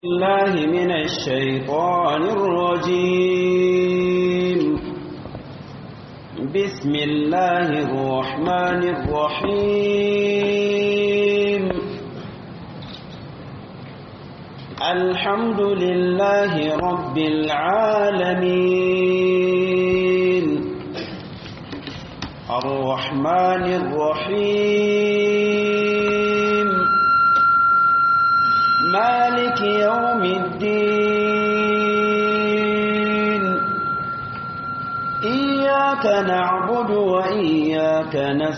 الله من الشيطان الرجيم بسم الله الرحمن الرحيم الحمد لله رب العالمين الرحمن الرحيم مالك يوم الدين إياك نعبد وإياك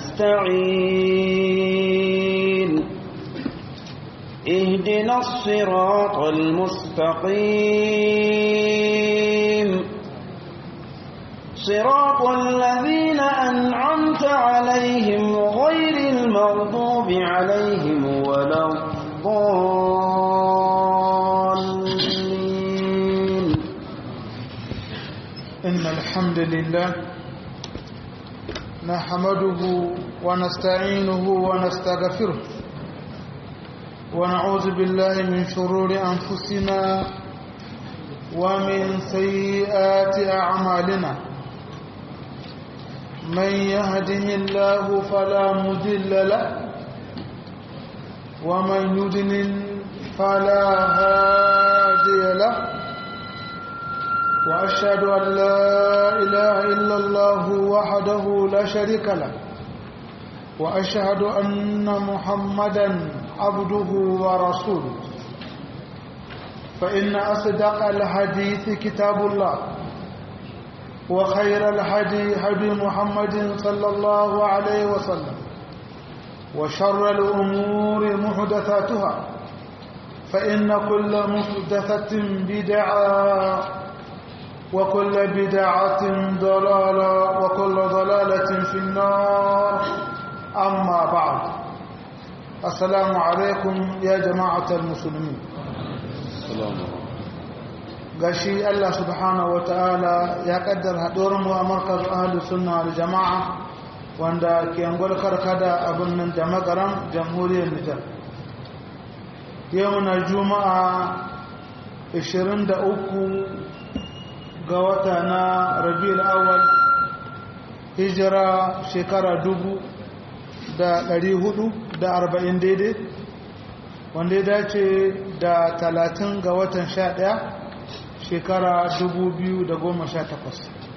نستعين اهدنا الصراط المستقيم صراط الذين أنعمت عليهم غير المغضوب عليهم ولا الضالين إن الحمد لله نحمده ونستعينه ونستغفره ونعوذ بالله من شرور أنفسنا ومن سيئات أعمالنا من يهده الله فلا مضل له ومن يضلل فلا هادي له وأشهد أن لا إله إلا الله وحده لا شريك له وأشهد أن محمدا عبده ورسوله فإن أصدق الحديث كتاب الله وخير الحديث هدي محمد صلى الله عليه وسلم وشر الأمور محدثاتها فإن كل محدثة بدعة وكل بدعة ضلالة وكل ضلالة في النار أما بعد السلام عليكم يا جماعة المسلمين gashi Allah subhanahu ta'ala ya kaddar haɗuwar mu a markaz ahlus sunna wal jama'a wanda ke angol karkada abin nan da magaran jamhuriyar Nijar yau na juma'a 23 ga wata na rabiul awal hijira shekara dubu da ɗari hudu da arba'in daidai wanda ya dace da talatin ga watan sha ɗaya shekara dubu biyu da goma sha takwas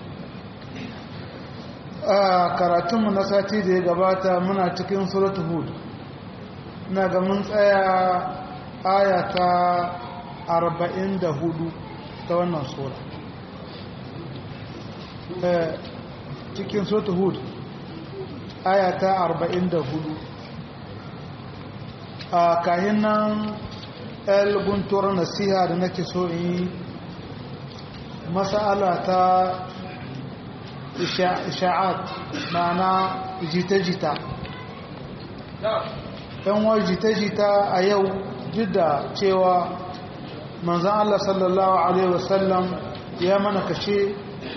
a karatunmu na sati da ya gabata muna cikin suratu hud na ga mun tsaya aya ta arba'in da hudu ta wannan sura cikin sota hud aya ta 44 a kahin nan el guntuwar nasiha da nake so in yi masala ta isha'at ma'ana jita-jita yan wa jita-jita a yau duk da cewa manzan Allah sallallahu Alaihi wasallam ya mana kashe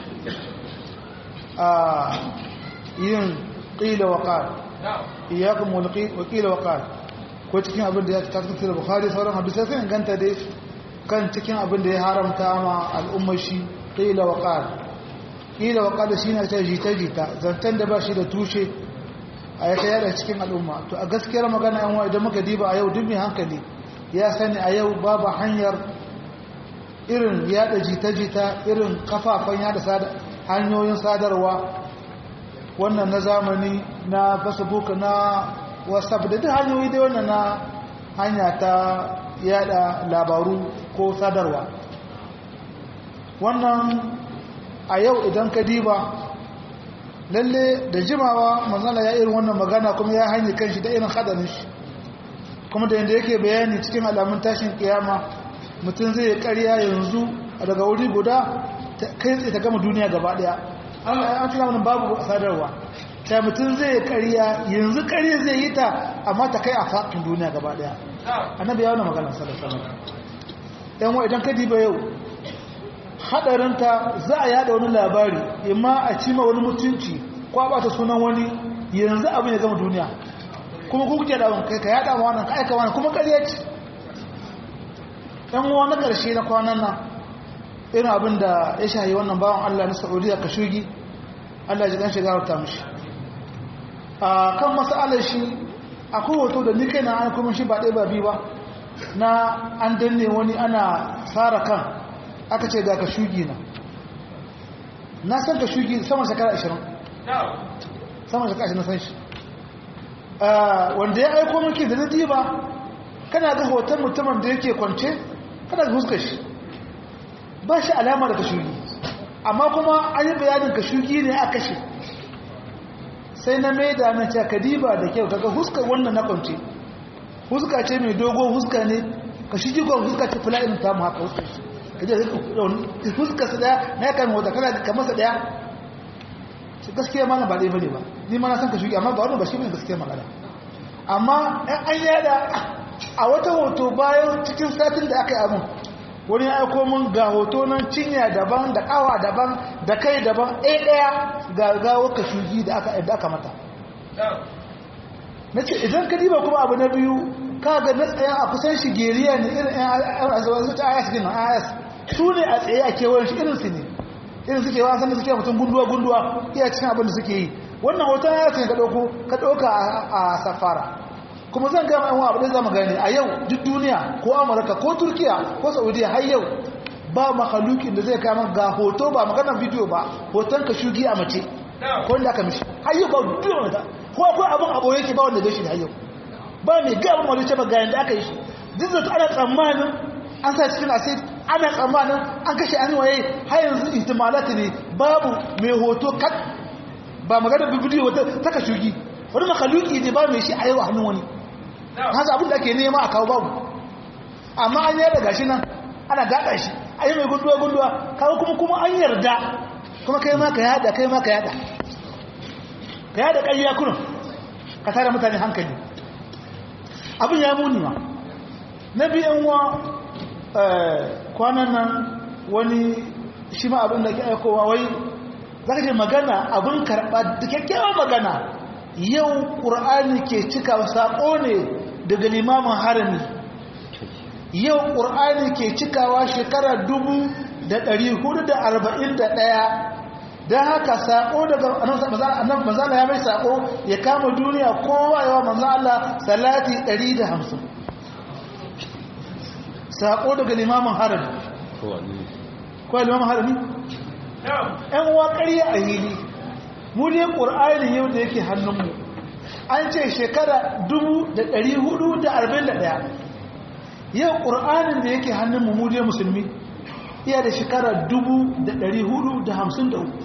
a yin ƙila wa ƙal iyakun wa ƙila wa ƙal ko cikin abin da ya ta cikin da bukari sauran hadisai sai inganta dai kan cikin abin da ya haramta ma al'ummar shi ƙila wa ƙal ƙila wa ƙal shi na ta jita-jita zantan da ba shi da tushe a ya kai yada cikin al'umma to a gaskiyar magana yan idan muka diba a yau duk mai hankali ya sani a yau babu hanyar irin yada jita-jita irin kafafen yada hanyoyin sadarwa wannan na zamani na facebook na whatsapp da duk hanyoyi dai wannan na hanya ta yada labaru ko sadarwa wannan a yau idan ka diba lalle da jimawa manzana ya irin wannan magana kuma ya hanyar kanshi da irin hadarin shi kuma da yadda yake bayani cikin alamun tashin kiyama mutum zai karya yanzu daga wuri guda kai tsaye ta gama duniya gaba daya an tuna wani babu sadarwa ta mutum zai kariya yanzu kariya zai yi ta amma ta kai a faɗin duniya gaba daya annabi ya wani magana sallallahu yan wa idan ka diba yau hadarinta za a yada wani labari imma a cima wani mutunci ko a bata sunan wani yanzu abin ya gama duniya kuma ku kuke da kai ka yada ma wannan ka aika wannan kuma ƙarya ce ɗan uwa na ƙarshe na kwanan nan irin abin da ya shahi wannan bawan Allah na Saudiya ka shugi Allah ji ɗan shiga ta mishi a kan masalar shi akwai hoto da ni kai na an kuma shi ba ɗaya ba biyu ba na an danne wani ana tsara kan aka ce ga ka shugi na na san ka shugi sama shekara 20 sama shekara 20 san shi wanda ya aiko miki da nadi ba kana ga hoton mutumin da yake kwance kana ga huskar shi ba shi alama da ka shugi amma kuma an yi bayanin ka shugi ne a kashe sai na mai da na ce kadiba da kyau kaga huskar wannan na kwance huska ce mai dogo huska ne ka shi jigon huska ce fula'in ta mu haka huska shi ka je huska su daya na ya kan wata kana kamar sa daya shi gaskiya mana ba ɗaya bane ba ni ma na san ka shugi amma ba wani ba shi bane gaskiya magana amma an yada a wata hoto bayan cikin satin da aka yi abin wani ya aiko mun ga hoto nan cinya daban da kawa daban da kai daban ɗaya ɗaya ga gawo ka shugi da aka mata na ce idan ka diba kuma abu na biyu ka ga na tsaye a kusan shigeriya ne irin yan azawazu ta ayas gina ayas su ne a tsaye a kewayen shi irin su ne irin suke wasan da suke mutum gunduwa gunduwa iya cikin abin da suke yi wannan hoton ayas ne ka ɗauko ka ɗauka a safara kuma zan gama yan abu da zama gani a yau duk duniya ko amurka ko turkiya ko saudiya har yau ba makalukin da zai kama ga hoto ba maganar bidiyo ba hoton ka shugi a mace ko wanda aka mishi har yau ba duniya ta ko akwai abin abu yake ba wanda gashi da yau ba mai ga abin wani ce ba ga yanda aka yi shi duk da ana tsammanin an sa cikin asid ana tsammanin an kashe an waye har yanzu ihtimalati ne babu mai hoto kat ba magana bidiyo wata taka shugi wani makaluki ne ba mai shi a yau a hannun wani hasa abin da ake nema a kawo babu amma an yarda gashi nan ana gaɗa shi a yi mai gunduwa gunduwa kawo kuma kuma an yarda kuma kai ma ka yada kai ma ka yada ka yada ƙarya kurin ka tara mutane hankali abin ya muni ma na biyan wa kwanan nan wani shi ma abin da ke aikowa wai za ka ce magana abin karɓa da kyakkyawan magana yau ƙur'ani ke cika saƙo ne daga limamin harami yau ƙur'ani ke cikawa shekara dubu da ɗari hudu da arba'in da ɗaya don haka saƙo daga annan manzana ya mai saƙo ya kama duniya kowa yawa manzana salati ɗari da hamsin saƙo daga limamin harami kowa limamin harami? ‘yan uwa ƙarya a hili mu ne ƙur'ani yau da yake hannunmu an ce shekara ɗaya. yau ƙur'anin da yake hannunmu mu ne musulmi iya da shekara uku.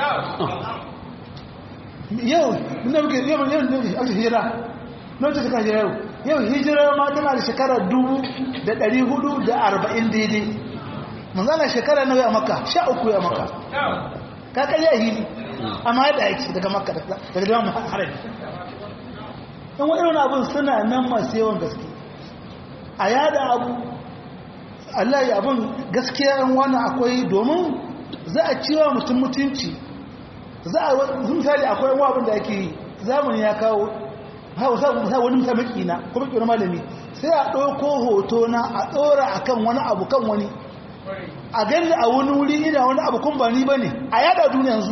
yau na muke yau yau ne ake hijira na wata shekara hijira yau yau hijira ma tana da shekara arba'in daidai manzana shekara nawa ya maka sha uku ya maka kakan ya hili amma ya ɗaya daga makka daga dama harabi in waɗannan abin suna nan masu yawan gaske a yada abu Allah ya abin gaskiya yan wani akwai domin za a ciwa mutum mutunci za a misali akwai yan abin da ake yi zamani ya kawo sa wani musamman kina kuma kina malami sai a ɗauko hoto na a ɗora a kan wani abu kan wani a gani a wani wuri ina wani abu kun ba ni ba ne a yada duniya yanzu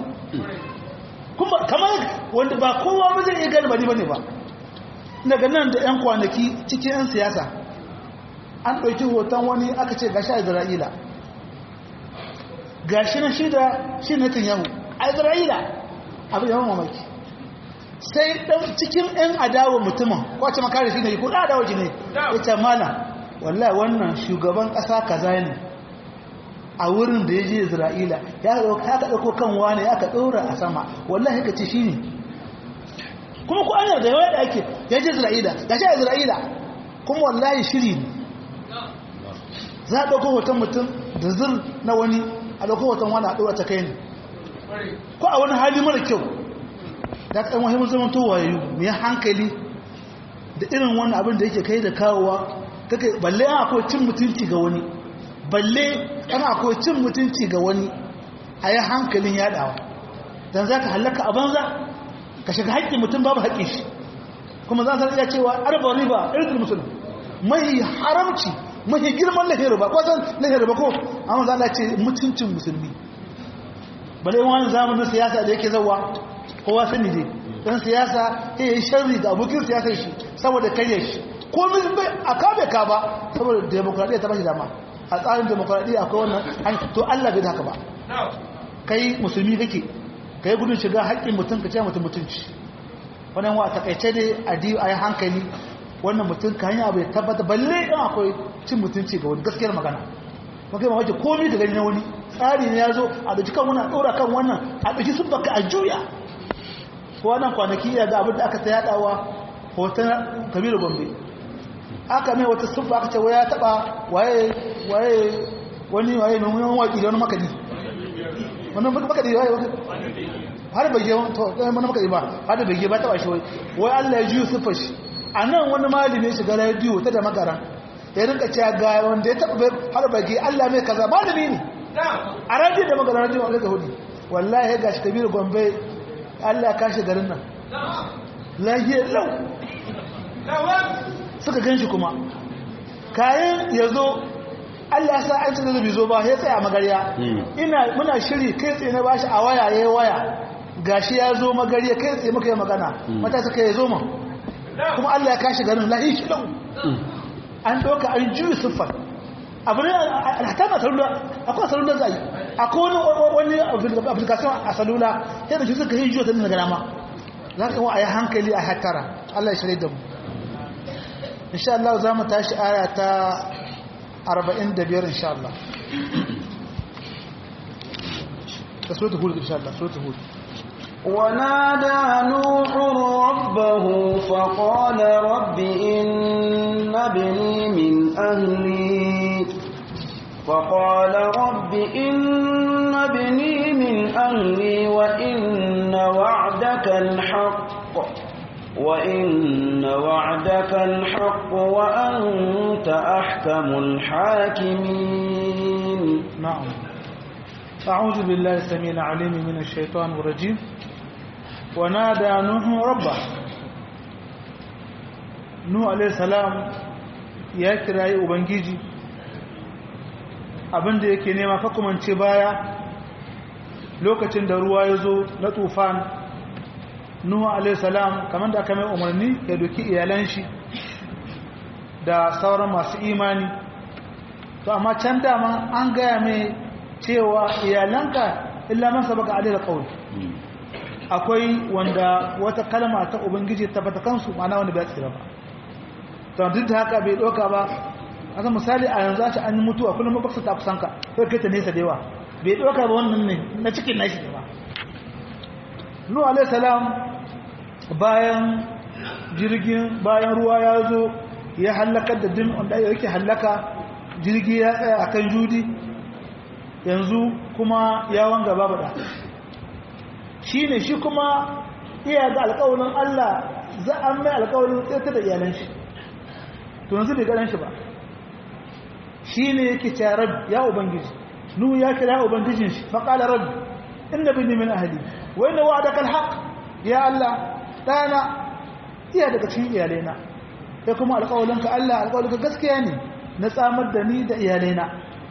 kamar wanda ba kowa ba zai iya gani ba ni ba ne ba daga nan da 'yan kwanaki cikin 'yan siyasa an ɗauki hoton wani aka ce gashi a isra'ila gashi na shida shi na yahu a isra'ila abin yawan mamaki sai ɗan cikin 'yan adawa mutumin kwace makare shi ne yi kuɗa adawa ne ya ce mana wallahi wannan shugaban ƙasa kaza ne a wurin da ya je isra'ila ya ka ɗauko kan wane ya ka ɗora a sama wallahi ka ce shi ne kuma ku an yarda yawa da ake ya je isra'ila ga shi a isra'ila kuma wallahi shiri ne za a ɗauko hoton mutum da zir na wani a ɗauko hoton wani a ɗora ta kai ne ko a wani hali mara kyau da ɗan wahimar zaman towaye mai hankali da irin wani abin da yake kai da kawowa kake balle an akwai cin mutunci ga wani balle an akwai cin mutunci ga wani a yi hankalin yaɗawa don za ka hallaka a banza ka shiga haƙƙin mutum babu haƙƙin shi kuma za ta iya cewa arba riba irin musulun mai haramci mafi girman lahin riba ko san lahin riba ko amma za Allah ce mutuncin musulmi bale wani zamanin siyasa da yake zawa kowa sani ne dan siyasa ya yi sharri ga abokin siyasar shi saboda karye shi ko min bai a kabe ka ba saboda demokradiyya ta bashi dama a tsarin demokradiyya akwai wannan to Allah bai da haka ba kai musulmi kake kai gudun shiga haƙƙin mutum ka ce mutum mutunci wannan wa takaice dai a di a yi hankali wannan mutum ka hanya bai tabbata balle in akwai cin mutunci ga wani gaskiyar magana makai ma wace komi ka gani na wani tsari ne ya zo a ɗauki kan wannan a ɗora kan wannan a ɗauki sun baka a juya ko wannan kwanaki ya ga abin da aka ta yaɗawa hoton kabiru gombe aka mai wata sun aka ce waya taɓa waye waye wani waye mai wani waƙi da wani makadi wani makadi waye har bai yi to ɗaya mana makadi ba har da bai yi ba taɓa shi wai wai allah ya juyo siffar shi a nan wani malami shiga rediyo ta da magara ya rinka cewa ga wanda ya taɓa har bage Allah mai kaza malami ne a rediyo da magana rediyo a ga hudu wallahi ya gashi kabiru gombe Allah ya kashe garin nan lahiyar lau suka gan shi kuma kayan ya zo Allah sa an cikin zubi zo ba ya tsaya magariya ina muna shiri kai tsaye na bashi a waya ya yi waya gashi ya zo magariya kai tsaye muka yi magana mata suka yi zo ma kuma Allah ya kashe garin lahi shi lau an ɗauka an juyi siffar abu ne alhatan a salula akwai salula za yi akwai wani application a salula ya da shi suka yi juya ta nuna gana ma za ka yi wa a yi hankali a hattara Allah ya shirya da mu insha Allah za mu tashi aya ta 45 insha Allah ta so ta hudu insha Allah so ta hudu ونادى نوح ربه فقال رب إن ابني من أهلي فقال رب إن ابني من أهلي وإن وعدك الحق وإن وعدك الحق وأنت أحكم الحاكمين نعم أعوذ بالله السميع العليم من الشيطان الرجيم ونادى نوح ربه نوح عليه السلام ya kirayi ubangiji abinda yake nema fakumance baya lokacin da ruwa ya zo na tufan nuhu alaihi salam kamar da aka mai umarni ya doki iyalan shi da sauran masu imani to amma can dama an gaya mai cewa iyalanka illa man sabaka alaihi qawl akwai wanda wata kalma ta ubangiji ta bata kansu ma'ana wanda bai tsira ba to duk da haka bai doka ba aka misali a yanzu a an yi mutuwa kullum baksa ta kusan ka sai kai ta nesa da yawa bai doka ba wannan ne na cikin nashi ba nu alaihi salam bayan jirgin bayan ruwa ya zo ya halaka da din wanda yake halaka jirgi ya tsaya akan judi yanzu kuma ya wanga babu da shi ne shi kuma iya ga alƙawarin Allah za a mai alƙawarin tsirta da iyalan shi to yanzu bai ganin shi ba shi ne yake ce rabbi ya ubangiji nu ya kira ubangijin shi faƙala rabbi inna bin min ahli wa inna wa'adaka alhaq ya Allah dana iya daga cikin iyalaina sai kuma alƙawarinka Allah alƙawarinka gaskiya ne na tsamar da ni da iyalaina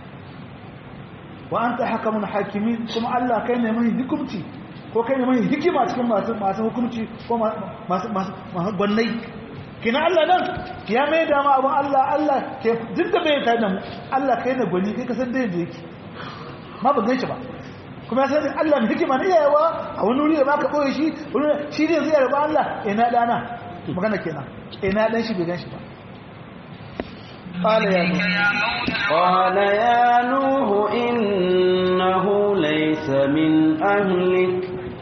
wa anta hakamun hakimin kuma Allah kai ne mai hukunci ko kai ne mai hikima cikin masu masu hukunci ko masu masu gwannai kina Allah nan ya mai da ma abin Allah Allah ke duk da bai tada mu Allah kai ne gwani kai ka san da yadda yake ma ban ganshi ba kuma ya san Allah mai hikima ne yayawa a wani wuri da baka boye shi wani shi ne zai yarda Allah ina dana magana kenan ina dan shi bai ganshi ba قال يا نوح قال يا نوح إنه ليس من أهلك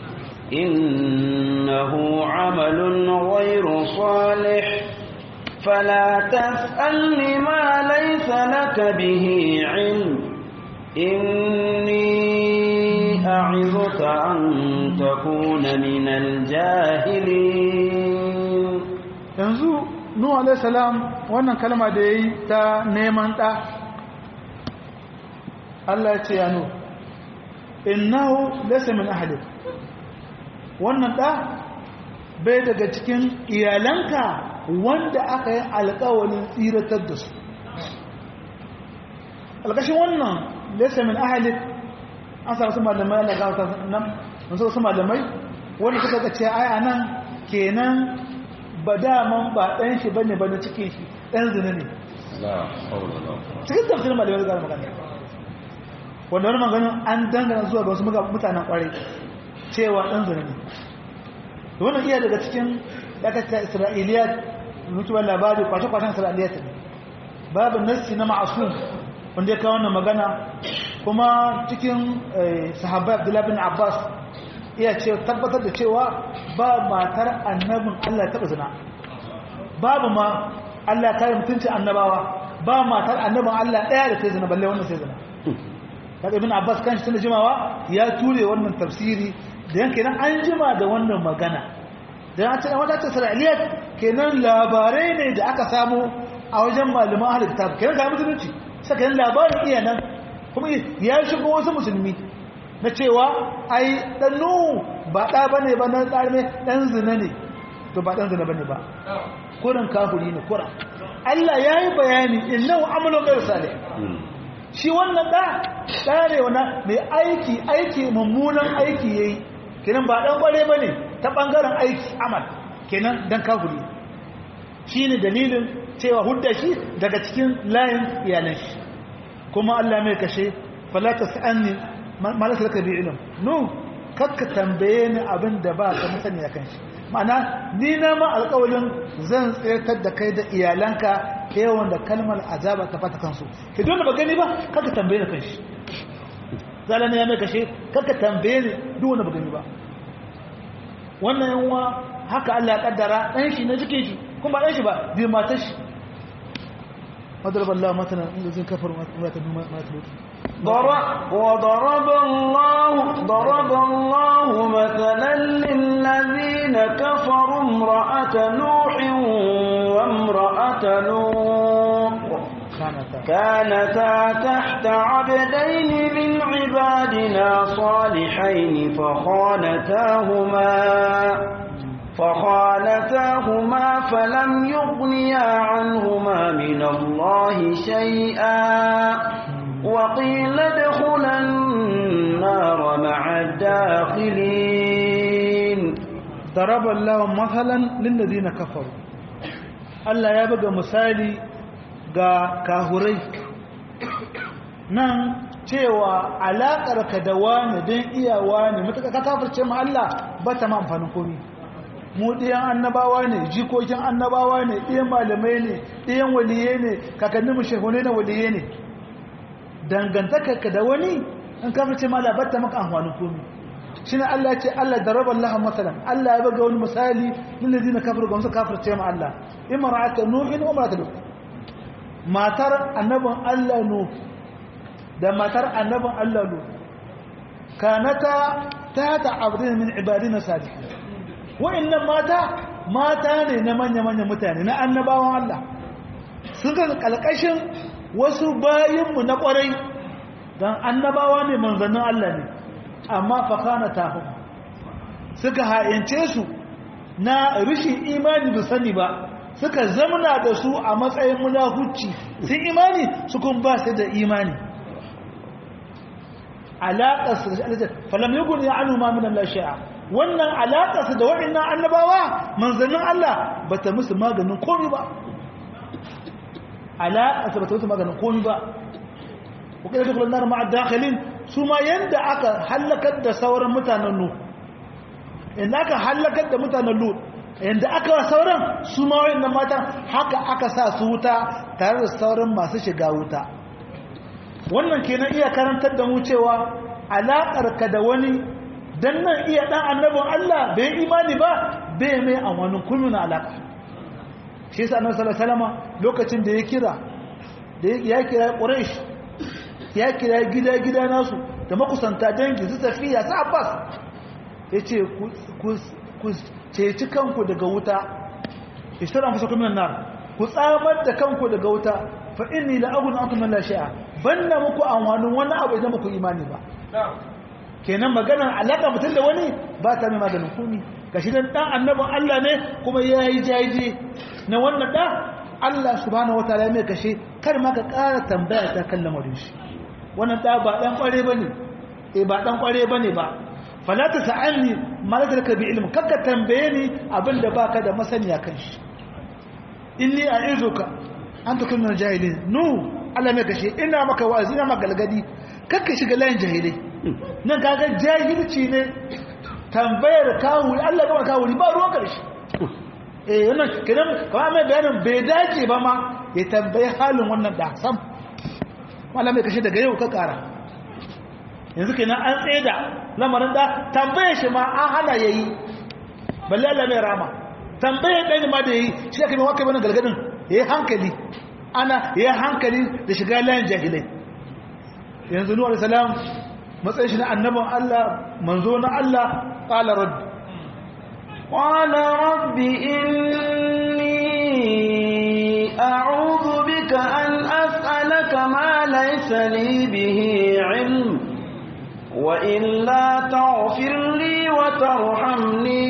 إنه عمل غير صالح فلا تسألني ما ليس لك به علم إني أعظك أن تكون من الجاهلين yanzu nuhu alaihi salam wannan kalma da yayi ta neman da Allah ya ce ya nuhu innahu laysa min ahlik wannan da bai daga cikin iyalanka wanda aka yi alƙawarin tsiratar da su alƙashin wannan laysa min ahli an sa wasu malamai Allah ga wata nan wasu wasu malamai wanda suka ga ce ai anan kenan ba daman ba ɗan shi bane bane cikin shi ɗan zina ne cikin tafsirin malamai da magana wanda wani magana an dangana zuwa ga wasu mutanen kwarai cewa ɗan zina ne da wannan iya daga cikin dakata isra'iliyat mutuwar labari kwashe-kwashen isra'iliyat ne babu nassi na ma'asum wanda ya kawo wannan magana kuma cikin sahabbai abdullahi bin abbas iya ce tabbatar da cewa ba matar annabin allah taɓa zina babu ma allah kare mutunci annabawa ba matar annabin allah ɗaya da ta zina balle wannan sai zina kaga ibn abbas kan shi tana jimawa ya ture wannan tafsiri da yanke nan an jima da wannan magana da ya ce wata ta isra'iliyat kenan labarai ne da aka samu a wajen malaman ahlul kitab kenan ga musulunci sai kenan labarin iya nan kuma ya shigo wasu musulmi na cewa ai dan nuhu ba da bane ba na tsarme dan zina ne to ba dan zina bane ba kurin kafiri ne kuran Allah yayi bayani innahu amalun ghayr salih shi wannan da tsare wana mai aiki aiki mummunan aiki yayi kenan ba dan kware bane ta bangaren aiki amal kenan dan kafiri shine dalilin cewa hudda shi daga cikin layin iyalan shi kuma Allah mai kashe fala tasanni malaka laka bi ilm no kakka tambaye ni abin da ba ka musani kan shi ma'ana ni na ma alƙawarin zan tsirtar da kai da iyalanka yawan da kalmar azaba ta fata kansu ke dole ba gani ba kakka tambaye ni kanshi zalana ya mai kashe kakka tambaye ni duk wanda ba gani ba wannan yanwa haka Allah ya kaddara dan shi na jike shi kuma dan shi ba bi matar shi وضرب الله مثلا الذين كفروا امرأة امرأة لوط وضرب الله ضرب الله مثلا للذين كفروا امرأة نوح وامرأة لوط كانتا تحت عبدين من عبادنا صالحين فخانتاهما فخالتاهما فلم يغنيا عنهما من الله شيئا وقيل ادخلا النار مع الداخلين ضرب الله مثلا للذين كفروا Allah ya buga misali ga kahurai nan cewa alaƙarka da wani don iyawa ne matuƙa ka kafirce ma Allah ba ta ma amfanin komi mu ɗiyan annabawa ne jikokin annabawa ne ɗiyan malamai ne ɗiyan waliye ne kakannin mu shehune na waliye ne dangantakarka da wani in kafirce ma Allah ba ta maka amfanin komi shi ne Allah ce Allah da rabar lahan matsalan Allah ya baga wani misali lillazi na kafir ga wasu kafirce ma Allah imarata nuhin umarata lut matar annabin Allah nu da matar annabin Allah lu kanata ta ta abdin min ibadina salihin wa'annan mata mata ne na manya-manya mutane na annabawan Allah sun ga kalkashin wasu bayinmu na kwarai don annabawa ne manzannin Allah ne amma fakana tahu suka ha'ince su na rishin imani da sani ba suka zamana da su a matsayin munafuci sun imani su kun ba su da imani alaƙarsu da shi falam yi guni ya anu ma minan lashi'a wannan alaƙarsu da waɗannan annabawa manzannin Allah ba ta musu maganin komi ba alaƙarsu ba ta musu maganin komi ba wakilai da kulanar ma'ad dakhalin su ma yadda aka hallakar da sauran mutanen nu inda aka hallakar da mutanen lu yadda aka wa sauran su ma waɗannan matan haka aka sa su wuta tare da sauran masu shiga wuta wannan kenan iya karantar da mu cewa alaƙarka da wani dan nan iya ɗan annabin Allah bai imani ba bai mai a wani kulmuna alaƙa shi yasa annabi sallallahu alaihi wasallam lokacin da ya kira da ya kira Quraysh ya kira gida gida nasu da makusanta dangi su tafiya su Abbas yace ku ku ceci kanku daga wuta ishtara fusakum minan nar ku tsamar da kanku daga wuta fa inni la aghnu ankum min la shay'a banna muku amfanin wani abu idan muku imani ba kenan maganar alaka mutum da wani ba ta mai maganin komi gashi dan dan annabin Allah ne kuma yayi jaji na wannan da Allah subhanahu wataala mai kashe kar ma ka ƙara tambaya ta kan lamarin shi wannan da ba dan kware bane eh ba dan kware bane ba fala ta sa'alni ma la talaka bi ilmi kakka tambaye ni abinda baka da masaniya kan shi inni a'izuka an takun min jahilin nu Allah mai kashe ina maka wa'azi ina maka galgadi kakka shiga layin jahilai nan kaga jahilci ne tambayar kawuri Allah ga kawuri ba ruwan karshe eh wannan kidan kuma mai bayanin bai dace ba ma ya tambayi halin wannan da sam Allah mai kashe daga yau ka kara yanzu kenan an tsaida lamarin da tambaye shi ma an hana yayi balle Allah mai rama tambaye dan ma da yayi shi aka mai waka bane galgadin yayi hankali ana yayi hankali da shiga layin jahilai yanzu nuhu alayhi salam matsayin shi na annabin Allah manzo na Allah qala rabb qala rabbi inni a'udhu bika an as'alaka ma laysa li bihi 'ilm wa illa taghfir li wa tarhamni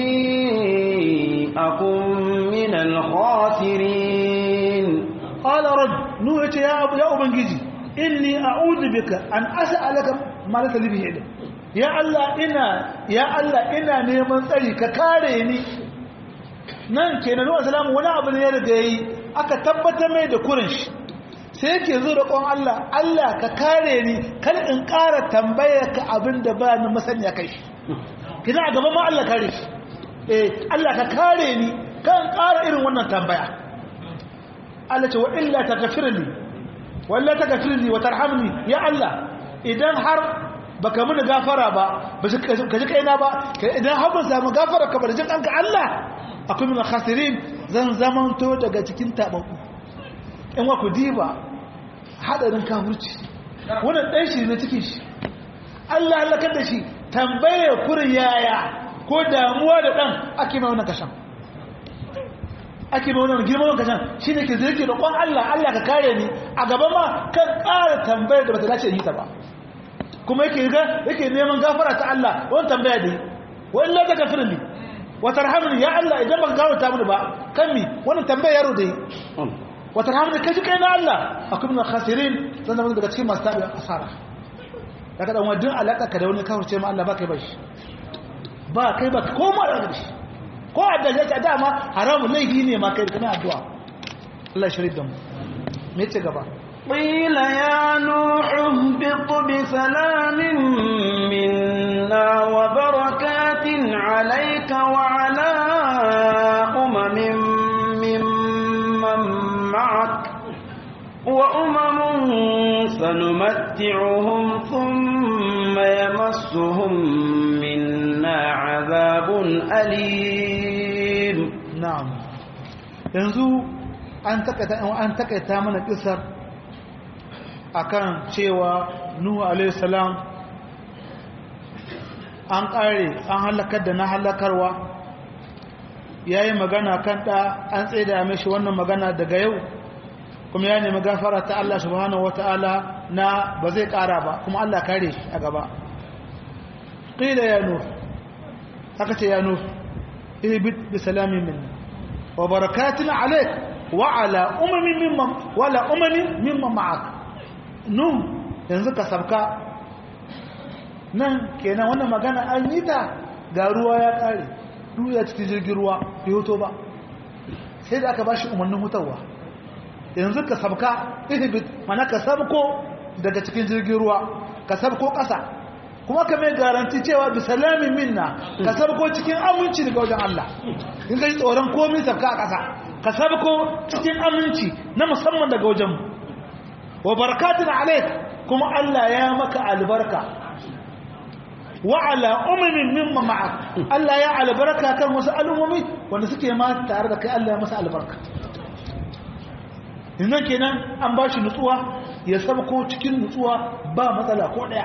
akun min al-khasirin qala rabb nuhu ya abu ya ubangiji inni a'udhu bika an as'alaka ma laysa li bihi ilm ya Allah ina ya Allah ina neman tsari ka kare ni nan kenan wa salamu wani abu ne ya riga yi aka tabbatar mai da kurin shi sai yake zo da kon Allah Allah ka kare ni kar in ƙara tambaya ka abin da ba ni masaniya kai shi kina a gaban ma Allah kare shi eh Allah ka kare ni kan ƙara irin wannan tambaya Allah ce wa illa taghfirli walla taghfirli wa tarhamni ya Allah idan har baka mini gafara ba ba ka ji kaina ba idan har ban samu gafara ka bar jin kanka Allah akwai min khasirin zan zamanto daga cikin tabaku in wa ku diba hadarin kafirci wannan dan shi ne cikin shi Allah Allah kada shi tambaye kurin yaya ko damuwa da dan ake mai wannan kashan ake mai wannan girman kashan shine ke zai da kon Allah Allah ka kare ni a gaba ma kan ƙara tambayar da bata dace yi ta ba kuma yake ga yake neman gafara ta Allah wannan tambaya dai wa illa ta gafirin ni wa tarhamni ya Allah idan baka gafarta mini ba kan mi wannan tambaya yaro dai wa tarhamni kaji kai na Allah akum min khasirin zan zama daga cikin masu tabi asara daga dan wadin alaka ka da wani kafirce ma Allah ba kai bashi ba kai ba ko ma da shi ko adda ya ta dama haramun laifi ne ma kai kana addu'a Allah shirin da mu me ce gaba قيل يا نوح اهبط بسلام منا وبركات عليك وعلى أمم ممن معك وأمم سنمتعهم ثم يمسهم منا عذاب أليم نعم yanzu an takaita mana kisar akan cewa Nuhu alaihi salam an kare an halakar da na halakarwa yayi magana kan da an tsaida mishi wannan magana daga yau kuma ya nemi gafara ta Allah subhanahu wataala na ba zai kara ba kuma Allah kare shi a gaba qila ya nuh aka ce ya nuh ihbit bi salamin minna wa barakatun alayk wa ala umamin mimman wala umamin mimman ma'ak nun yanzu ka sabka nan kenan wannan magana an yi ta ga ruwa ya kare duya cikin jirgin ruwa bai hoto ba sai da aka bashi umarnin hutawa yanzu ka sabka ihbit mana ka sabko daga cikin jirgin ruwa ka sabko ƙasa kuma ka mai garanti cewa bi salamin minna ka sabko cikin aminci daga wajen Allah in ka ji tsoron komai sabka a ƙasa ka sabko cikin aminci na musamman daga wajen mu wa barakatun alaik kuma Allah ya maka albarka wa ala umamin mimma ma'ak Allah ya albarka kan wasu al'ummomi wanda suke ma tare da kai Allah ya masa albarka yanzu kenan an ba shi nutsuwa ya sabko cikin nutsuwa ba matsala ko daya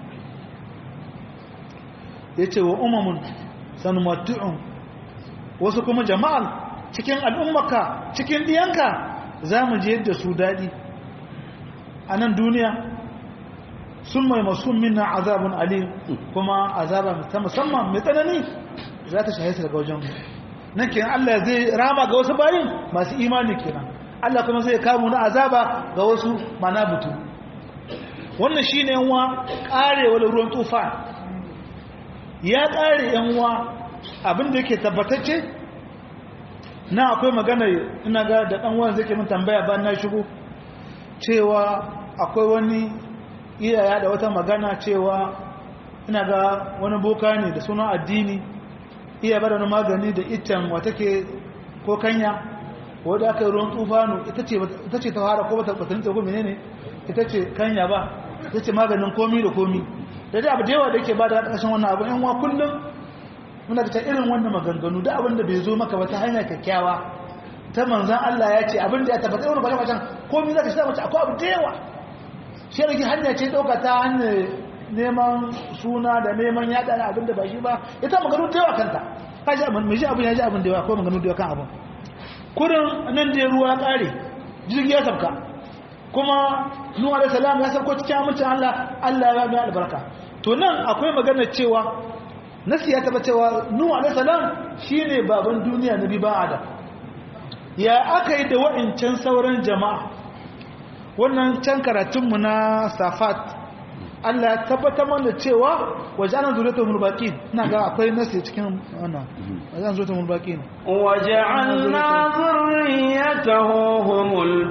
ya ce wa umamun sanumattu'un wasu kuma jama'al cikin al'ummaka cikin diyanka za mu je yadda su daɗi a nan duniya sun mai masu minna azabun alim kuma azaba ta musamman mai tsanani za ta shahisa daga wajen nan kenan Allah zai rama ga wasu bayin masu imani kenan Allah kuma zai kamu na azaba ga wasu mana butu wannan shine yanwa karewar ruwan tufan ya kare yanwa abinda yake tabbatacce na akwai magana ina ga da dan wani zai ke min tambaya ba na shigo cewa akwai wani iyaya da wata magana cewa ina ga wani boka ne da sunan addini iya bada wani magani da itan wata ke ko kanya wadda aka yi ruwan tufanu ita ce ta fara ko bata batun ko menene ita ce kanya ba ita ce maganin komi da komi da dai abu da yawa da yake ba da ƙarshen wannan abu yan wa kullum muna da ta irin wannan maganganu da abin da bai zo maka ba ta hanya kyakkyawa ta manzan Allah ya ce abin da ya tabbata irin bakan bacan komi za ka shi mace akwai abu da yawa shi rage hanya ce ɗauka ta hanyar neman suna da neman yaɗa da abin da ba shi ba ita maganganu da yawa kanta ka ji abin mai ji abin ya ji abin da yawa akwai maganganu da yawa kan abin kurin nan da ruwa ya ƙare jirgi ya sabka kuma nuwa da salam ya sabko cikin amincin Allah Allah ya ba albarka to nan akwai magana cewa nasi ya taba cewa nuhu alaihi salam shine baban duniya nabi ba adam ya aka yi da wa'incan sauran jama'a wannan can karatun mu na safat Allah ya tabbatar mana cewa waje'an zuriyatu mulbaqin ina ga akwai nasi cikin wannan waje'an zuriyatu mulbaqin وجعلنا ذريته هم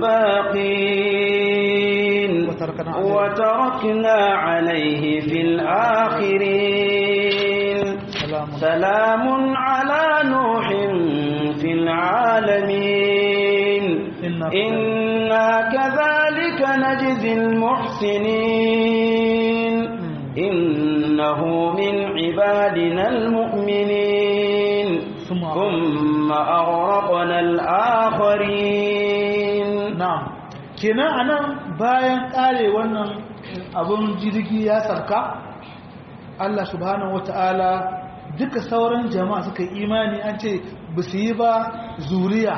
الباقين وتركنا عليه. وتركنا عليه في الآخرين سلام سلام على نوح في العالمين إنا إنا كذلك نجزي المحسنين إنه من عبادنا المؤمنين ثم ثم أغرقنا الآخرين na'am kenan anan bayan kare wannan abun jirgi ya sarka Allah subhanahu wata'ala duka sauran jama'a suka yi imani an ce ba su yi ba zuriya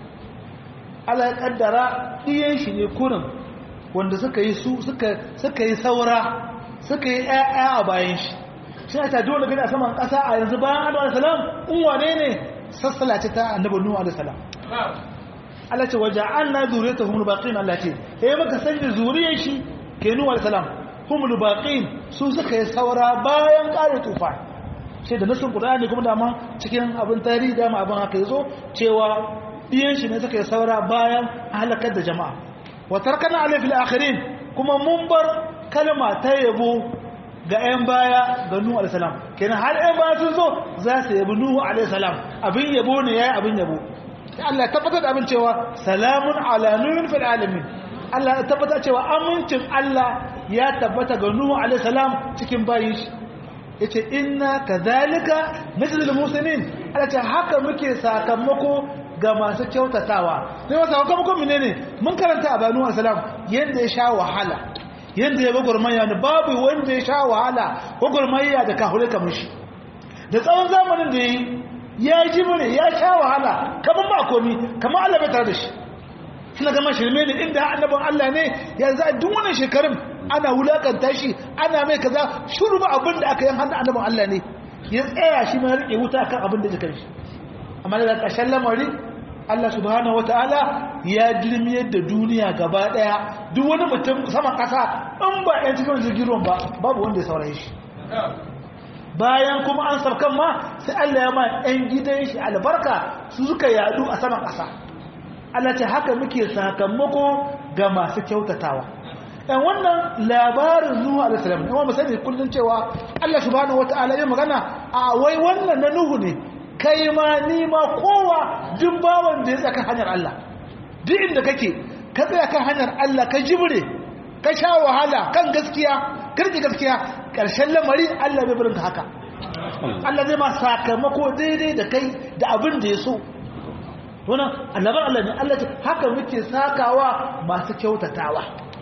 Allah ya kaddara ɗiyan shi ne kurin wanda suka yi su suka suka yi saura suka yi ƴaƴa a bayan shi shi ta dole gani a saman ƙasa a yanzu bayan Adamu alayhi salam in wane ne sassala ce ta annabi Nuhu alayhi salam Allah ce waje an na zuriyar ta humul baƙin Allah ce ya yi maka sanya zuriyar shi ke nuwa salam humul baƙin su suka yi saura bayan ƙare tufa sai da nasin ƙudani kuma dama cikin abin tarihi dama abin haka ya zo cewa ɗiyan shi ne suka yi saura bayan halakar da jama'a watar kana alifil akhirin kuma mun bar kalma ta yabo ga 'yan baya ga nuhu alaihissalam kenan har 'yan baya sun zo za su yabi nuhu alaihissalam abin yabo ne ya yi abin yabo Allah ya tabbatar da abin cewa salamun ala nuhin fil alamin Allah ya tabbatar cewa amincin Allah ya tabbata ga Nuhu alaihi salam cikin bayin shi yace inna kadhalika najzil muslimin Allah ce haka muke sakamako ga masu kyautatawa sai wasa sakamako menene mun karanta a banu salam yanda ya sha wahala yanda ya gurmaya ne babu wanda ya sha wahala gurmaya da kahure kamar shi da tsawon zamanin da yi ya ji mune ya sha wahala kamar ba komi kamar Allah bai tare da shi suna gama shirme ne inda annabin Allah ne yanzu a duk wannan shekarun ana wulakanta shi ana mai kaza shuru ba abin da aka yi hannun annabin Allah ne ya tsaya shi mai rike wuta kan abin da jikar shi amma daga ƙarshen lamari Allah subhanahu wataala ya dirmiyar da duniya gaba daya duk wani mutum saman ƙasa in ba yan cikin jirgin ruwan ba babu wanda ya saurayi shi bayan kuma an sarkan ma sai Allah ya ma 'yan gidan shi albarka su suka yadu a saman ƙasa Allah ce haka muke sakamako ga masu kyautatawa ɗan wannan labarin Nuhu alaihissalam ne wanda sani kullum cewa Allah subhanahu wata'ala ya magana a wai wannan na Nuhu ne kai ma ni ma kowa duk bawan da ya tsaka hanyar Allah duk inda kake ka tsaya kan hanyar Allah ka jibre ka sha wahala kan gaskiya karki gaskiya ƙarshen lamari Allah bai barinka haka Allah zai ma sakamako daidai da kai da abin da ya so wannan annabar Allah ne Allah ce haka muke sakawa masu kyautatawa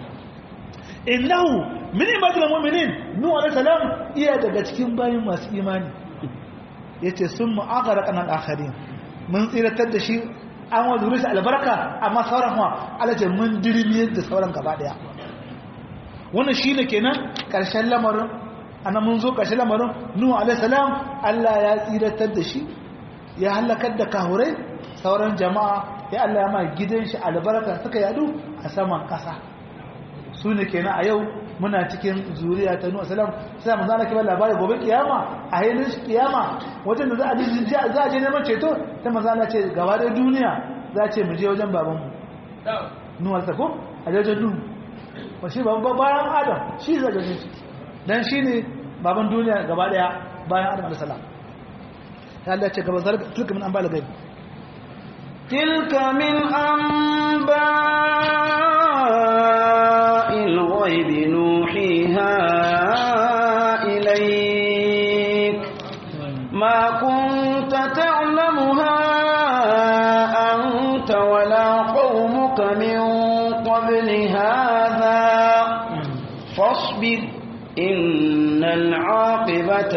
innahu min ibadil mu'minin nuhu alayhi salam iya daga cikin bayin masu imani yace sun mu'aghara kanan akharin mun tsiratar da shi an wa zuri shi albarka amma sauran ma Allah ce mun dirmiyar da sauran gaba daya wannan shi ne kenan ƙarshen lamarin ana mun zo ƙarshen lamarin nuhu alaihissalam allah ya tsiratar da shi ya halakar da kahurai sauran jama'a ya Allah ya ma gidan shi albarka suka yadu a saman kasa su ne kenan a yau muna cikin zuriya ta nuwa salam sai manzo Allah ke ba labari gobe kiyama a yayin kiyama wajen da za a ji za a je neman ceto sai manzo Allah ce gaba da duniya za a ce mu je wajen baban mu nuwa ta ko a wajen nuhu ba shi baban bayan adam shi zai gaje shi dan shine baban duniya gaba daya bayan adam alayhi salam ya Allah ce gaba zalika tilka min anba'il ghaib تلك من أنباء الغيب نوحيها إليك ما كنت تعلمها أنت ولا قومك من قبل هذا فاصبر إن العاقبة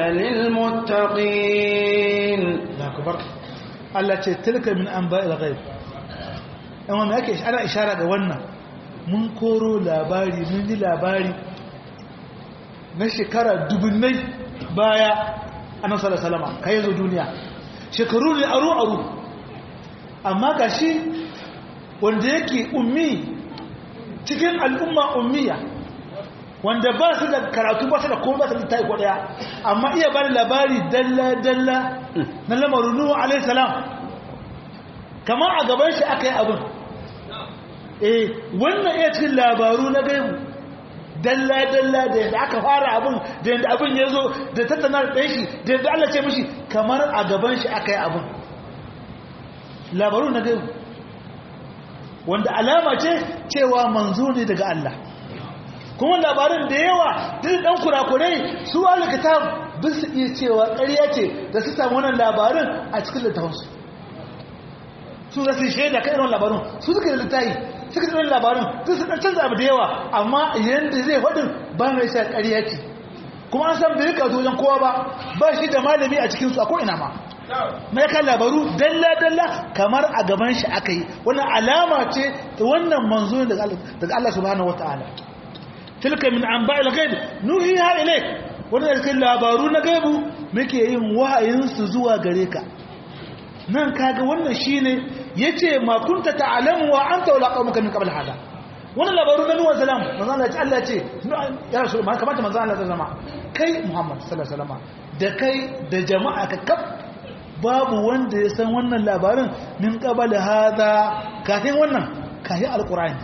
للمتقين akbar Allah ce tilka min anba'il ghaib amma me yake ana ishara ga wannan mun koro labari mun ji labari na shekara dubunnai baya annabi sallallahu alaihi wasallam kai zo duniya shekaru ne aru aru amma gashi wanda yake ummi cikin al'umma ummiya wanda ba su da karatu ba su da kuma ba su da taiko daya amma iya bada labari dalla dalla na lamarin nuhu alaihi salam kamar a gaban shi aka yi abin eh wannan iya cikin labaru na gaibu dalla dalla da yadda aka fara abin da yadda abin ya zo da tattanar ɗan shi da yadda Allah ce mishi kamar a gaban shi aka yi abin labaru na gaibu wanda alama ce cewa manzo ne daga Allah kuma labarin da yawa duk dan kurakurai su alkitab bin su iya cewa ƙarya ce da su samu wannan labarin a cikin littafinsu su za su yi shaida kan irin labarin su suka da littafi suka irin labarin su su dan canza abu da yawa amma yanda zai faɗin ba mai sa ƙarya ce kuma an san bai rika wajen kowa ba ba shi da malami a cikinsu a ko'ina ma mai kan labaru dalla-dalla kamar a gaban shi aka yi wannan alama ce ta wannan manzo daga Allah subhanahu wata'ala tilka min an ba'il gaib nuhiha ilayk wannan cikin labaru na gaibu muke yin wahayin su zuwa gare ka nan kaga wannan shine yace ma kunta ta'lamu wa anta wala qaumuka min qabl hada wannan labaru na nuwa salam manzo Allah ya Allah ce ya rasul ma kamata manzo Allah ya zama kai Muhammad sallallahu alaihi wasallam da kai da jama'a ka kaf babu wanda ya san wannan labarin min qabl hada kafin wannan kafin alqur'ani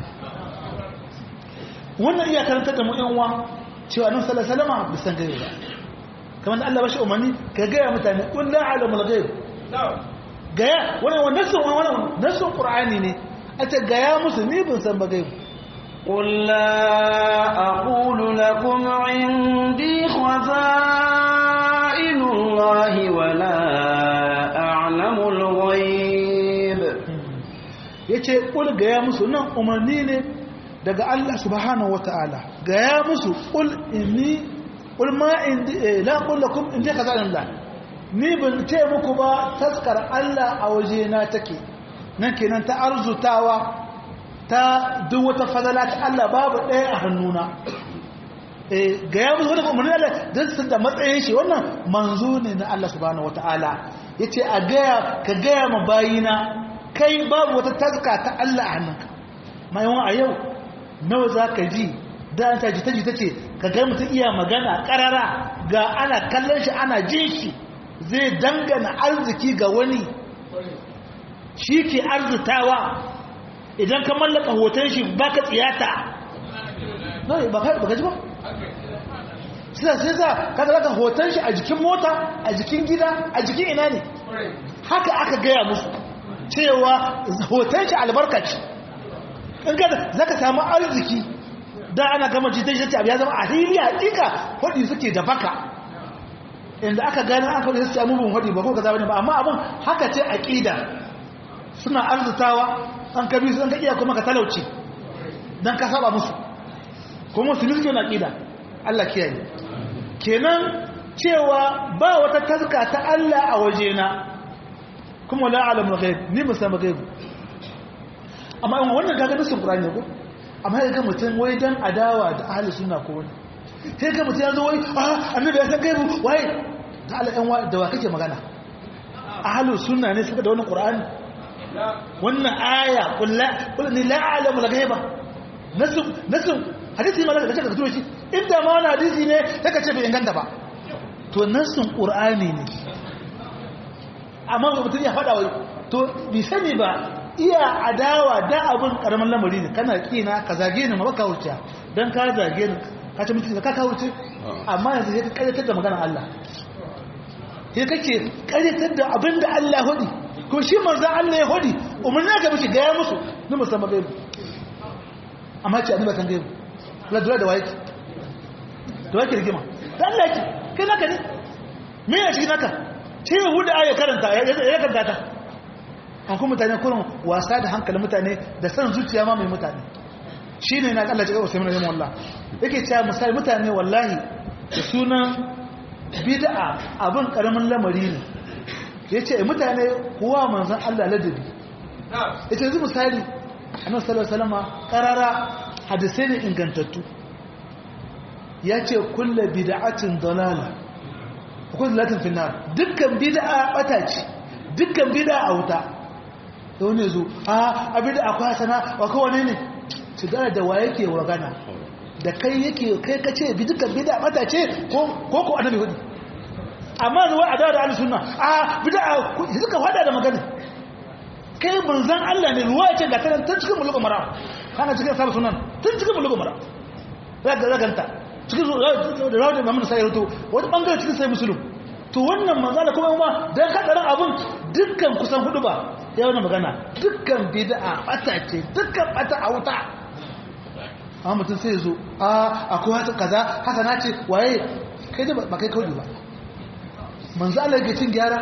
wannan iya karanta da mu yan uwa cewa annabi sallallahu alaihi wasallam bai san gaibi ba kamar da Allah bashi umarni ka gaya mutane qul la a'lamul ghaib gaya wannan wannan sun wannan nasun qur'ani ne a ce gaya musu ni ban san ba gaibi قل لا أقول لكم عندي خزائن الله ولا أعلم الغيب yace qul gaya musu nan umarni ne daga Allah subhanahu wataala gaya musu qul inni qul ma indi la qul lakum indi khaza'inullah ni ban ce muku ba taskar Allah a waje na take nan kenan ta arzutawa ta duk wata fadala ta Allah babu ɗaya a hannuna eh ga ya musu wani umarni Allah don su da matsayin shi wannan manzo ne na Allah subhanahu wataala yace a gaya ka gaya ma bayina kai babu wata taska ta Allah a hannunka mai yawan a yau nawa za ka ji da an taji taji ta ce ka ga mutum iya magana karara ga ana kallon shi ana jin shi zai dangana arziki ga wani shi ke arzutawa idan ka mallaka hoton shi baka tsiyata ba ka ji ba suna sai za ka zaka hoton shi a jikin mota a jikin gida a jikin ina ne haka aka gaya musu cewa hoton shi albarkaci in ka zaka samu arziki da ana gama jitan shi abu ya zama a hili hakika hudi suke da baka inda aka gani aka wani su amurin hudi ba ko ka zaba ne ba amma abin haka ce aqida suna arzutawa an ka bi su an ka iya kuma ka talauci dan ka saba musu kuma su nufi na aqida Allah kiyaye kenan cewa ba wata taska ta Allah a wajena kuma la alamul ghaib ni ba san ghaib amma in wannan kaga nasin qur'ani ko amma ya ga mutum wai dan adawa da ahli sunna ko wani sai ga mutum ya zo wai ah annabi ya san gaibu wai da Allah ɗan da wa kake magana ahli sunna ne suka da wannan qur'ani wannan aya kullu kullu la a'lamu al-ghaiba nasu nasu hadisi ma da kace ka tuno shi inda ma wani hadisi ne take ce bai inganta ba to nasun qur'ani ne amma mutum ya faɗa wai to bi sani ba iya adawa da abun karamin lamari ne kana kina ka zage ni ma baka wuce dan ka zage ni ka ce mutum ka ka wuce amma yanzu sai ka karyatar da maganar Allah sai kake karyatar da abin da Allah ya hudi ko shi manzo Allah ya hudi umarni ka mishi gaya musu ni musamman gaibu amma ce annabi kan gaibu la dole da waye da waye rigima dan Allah ki kai naka ne me ya shi naka ce huda aya karanta ya karanta ta an kuma mutane kurin wasa da hankalin mutane da san zuciya ma mai mutane shine na Allah ya ga Usaimin rahimahullah yake cewa misali mutane wallahi da sunan bid'a abin karamin lamari ne yace mutane kuwa manzon Allah ladabi yace yanzu misali annabi sallallahu alaihi wasallam qarara hadisai ne ingantattu yace kullu bid'atin dalala kullu latin finnar dukkan bid'a bata ce dukkan bid'a auta da wani zo a abin da akwai hasana wa kowane ne su gara da wa yake wagana da kai yake kai ka ce bi dukkan bida mata ce ko ko annabi hudu amma zuwa a dawo da ahlus sunna a bida suka fada da magana kai manzon Allah ne ruwa ce ga kana tun cikin mulugu mara kana cikin sabu sunan tun cikin mulugu mara zaka zakanta cikin da rawu da Muhammad sai rutu wani bangare cikin sai musulun to wannan manzala kuma kuma dan kadarin abun dukkan kusan hudu ba ya wani magana dukkan bid'a bata ce dukkan bata a wuta amma mutum sai zo a akwai wata kaza haka na ce waye kai da ba kai kawai ba manzo Allah yake cin gyara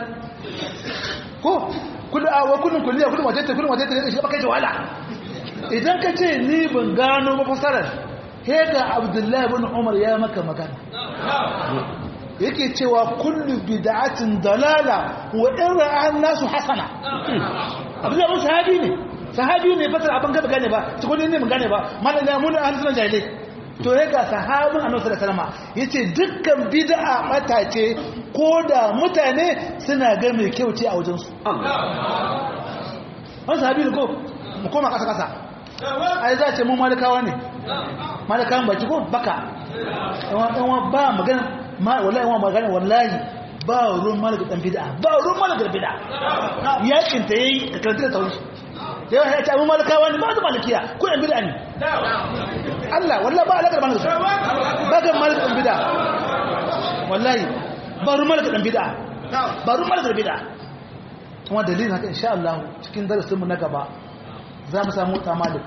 ko kullu a wa kullun kulliya kullun wace ta kullun wace ta shi ba kai wala idan ka ce ni ban gano ba fasarar he ga Abdullahi ibn Umar ya maka magana yake cewa kullu bid'atin dalala wa in ra'a nasu hasana Abdullahi ibn sahabi ne sahabi ne fasara abin gaba gane ba tukuni ne mun gane ba malam ya mun an sunan jahilai to ya ga sahabin annabi sallallahu alaihi wasallam yace dukkan bid'a mata ce ko da mutane suna ga mai kyau ce a wajen su wannan sahabi ne ko mu koma kasa kasa ai za ce mu malikawa ne malikawan baki ko baka yawan ba magana wallahi yawan magana wallahi ba ruwan malika dan bid'a ba ruwan malika bid'a yakin ta yayi ka karanta da tauhid yawa ya ce abin malakawa ne ba su malakiya ko yan bida ne Allah wallah ba alaƙar malaka ba ga malaka ɗan bida wallahi ba ru malaka ɗan bida ba ru malaka bida kuma dalilin haka insha Allah cikin darasinmu na gaba za mu samu ta malik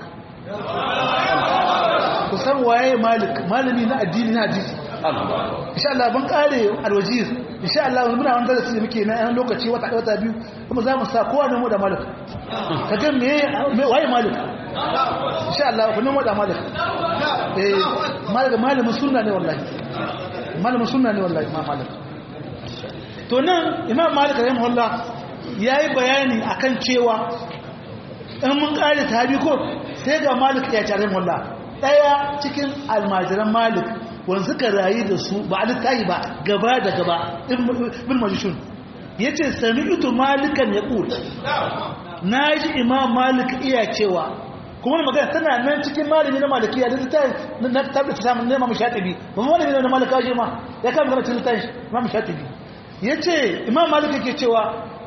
ku san waye malik malami na addini na hadisi insha Allah ban kare alwajiz insha Allah muna wani darasi da muke na yan lokaci wata wata biyu kuma za mu sa kowa ne mu da malik ka ga me waye malik insha Allah ku nemo da malik eh malik malamin sunna ne wallahi malamin sunna ne wallahi ma malik to nan imam malik rahimahullah yayi bayani akan cewa in mun kare tabi ko sai ga malik ya tare rahimahullah daya cikin almajiran malik wanda suka rayu da su ba a littahi ba gaba da gaba ibn majishun ya ce sami ito malikan ya ƙul na ji imam malik iya cewa kuma magana tana nan cikin malami na malikiya da littahi na tabbata samun nema mu shatibi ba mu malami na malika shi ma ya kama gana cikin littahi ma mu shatibi ya ce imam malik yake cewa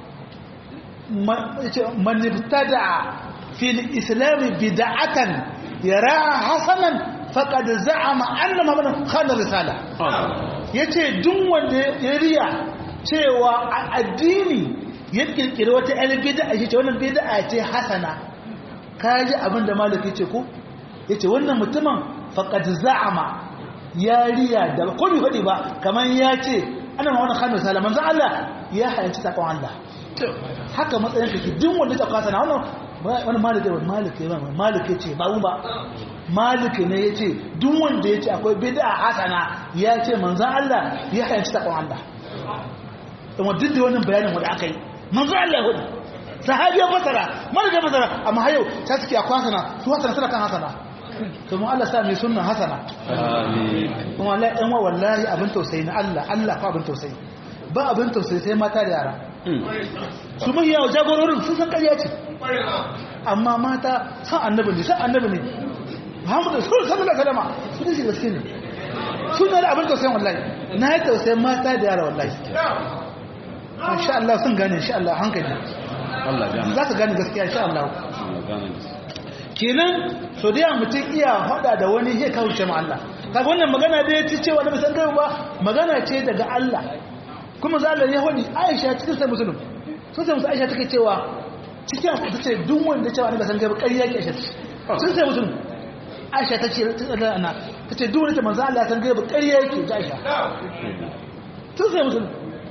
man ibtada fil islami bid'atan yaraha hasanan faƙad za'ama anna muhammadan khana risala yace duk wanda ya riya cewa a addini ya kirkiri wata ɗan bid'a yace wannan bid'a ce hasana kaji abin da malik yace ko yace wannan mutumin faqad za'ama ya riya da ko bai faɗi ba kaman ya ce ana muhammadan khana risala manzo Allah ya hayanci takon Allah haka matsayin kake duk wanda ta kasana wannan wani malike wani malike wani malike ce ba mu ba malike ne ya ce duk wanda ya ce akwai bida hasana ya ce manzan Allah ya hayanci taɓon Allah kuma duk da wannan bayanin wanda aka yi manzan Allah ya hudu sahabi ya fasara malike ya fasara amma hayo ta suke akwai hasana su hasana suna kan hasana kuma Allah sa mai sunan hasana kuma Allah ɗan wa wallahi abin tausayi na Allah Allah fa abin tausayi ba abin tausayi sai mata da yara su mahiya jagororin sun san ƙarya ce amma mata san annabi ne san annabi ne muhammadu sallallahu alaihi wasallam su ne gaske ne suna da abin tausayin wallahi na yi tausayin mata da yara wallahi insha Allah sun gane insha Allah hankali za ka gane gaskiya insha Allah kenan so da mutum iya hada da wani ya kawo ce ma Allah kaga wannan magana da ya ci cewa da bisan gaibu ba magana ce daga Allah kuma za Allah ya hodi Aisha cikin sai musulun sun sai musu Aisha take cewa cikin ta ce duk wanda cewa da bisan gaibu ƙarya ke Aisha sun sai musulun Aisha ta ce ta ana ta ce duk wanda manzo Allah san gaibu ƙarya yake ta Aisha sun sai musulun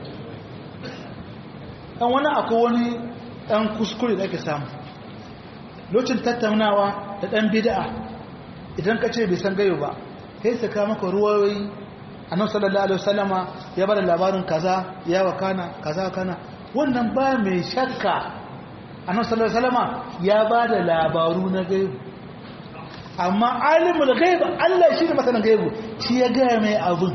dan wani akwai wani dan kuskure da ake samu lokacin tattaunawa da dan bid'a idan ka ce bai san gaibu ba kai su ka maka ruwayoyi annabi sallallahu alaihi wasallama ya bada labarin kaza ya wakana kaza kana wannan ba mai shakka annabi sallallahu alaihi wasallama ya bada labaru na gaibu amma alimul ghaib Allah shi ne masanin gaibu shi ya ga mai abun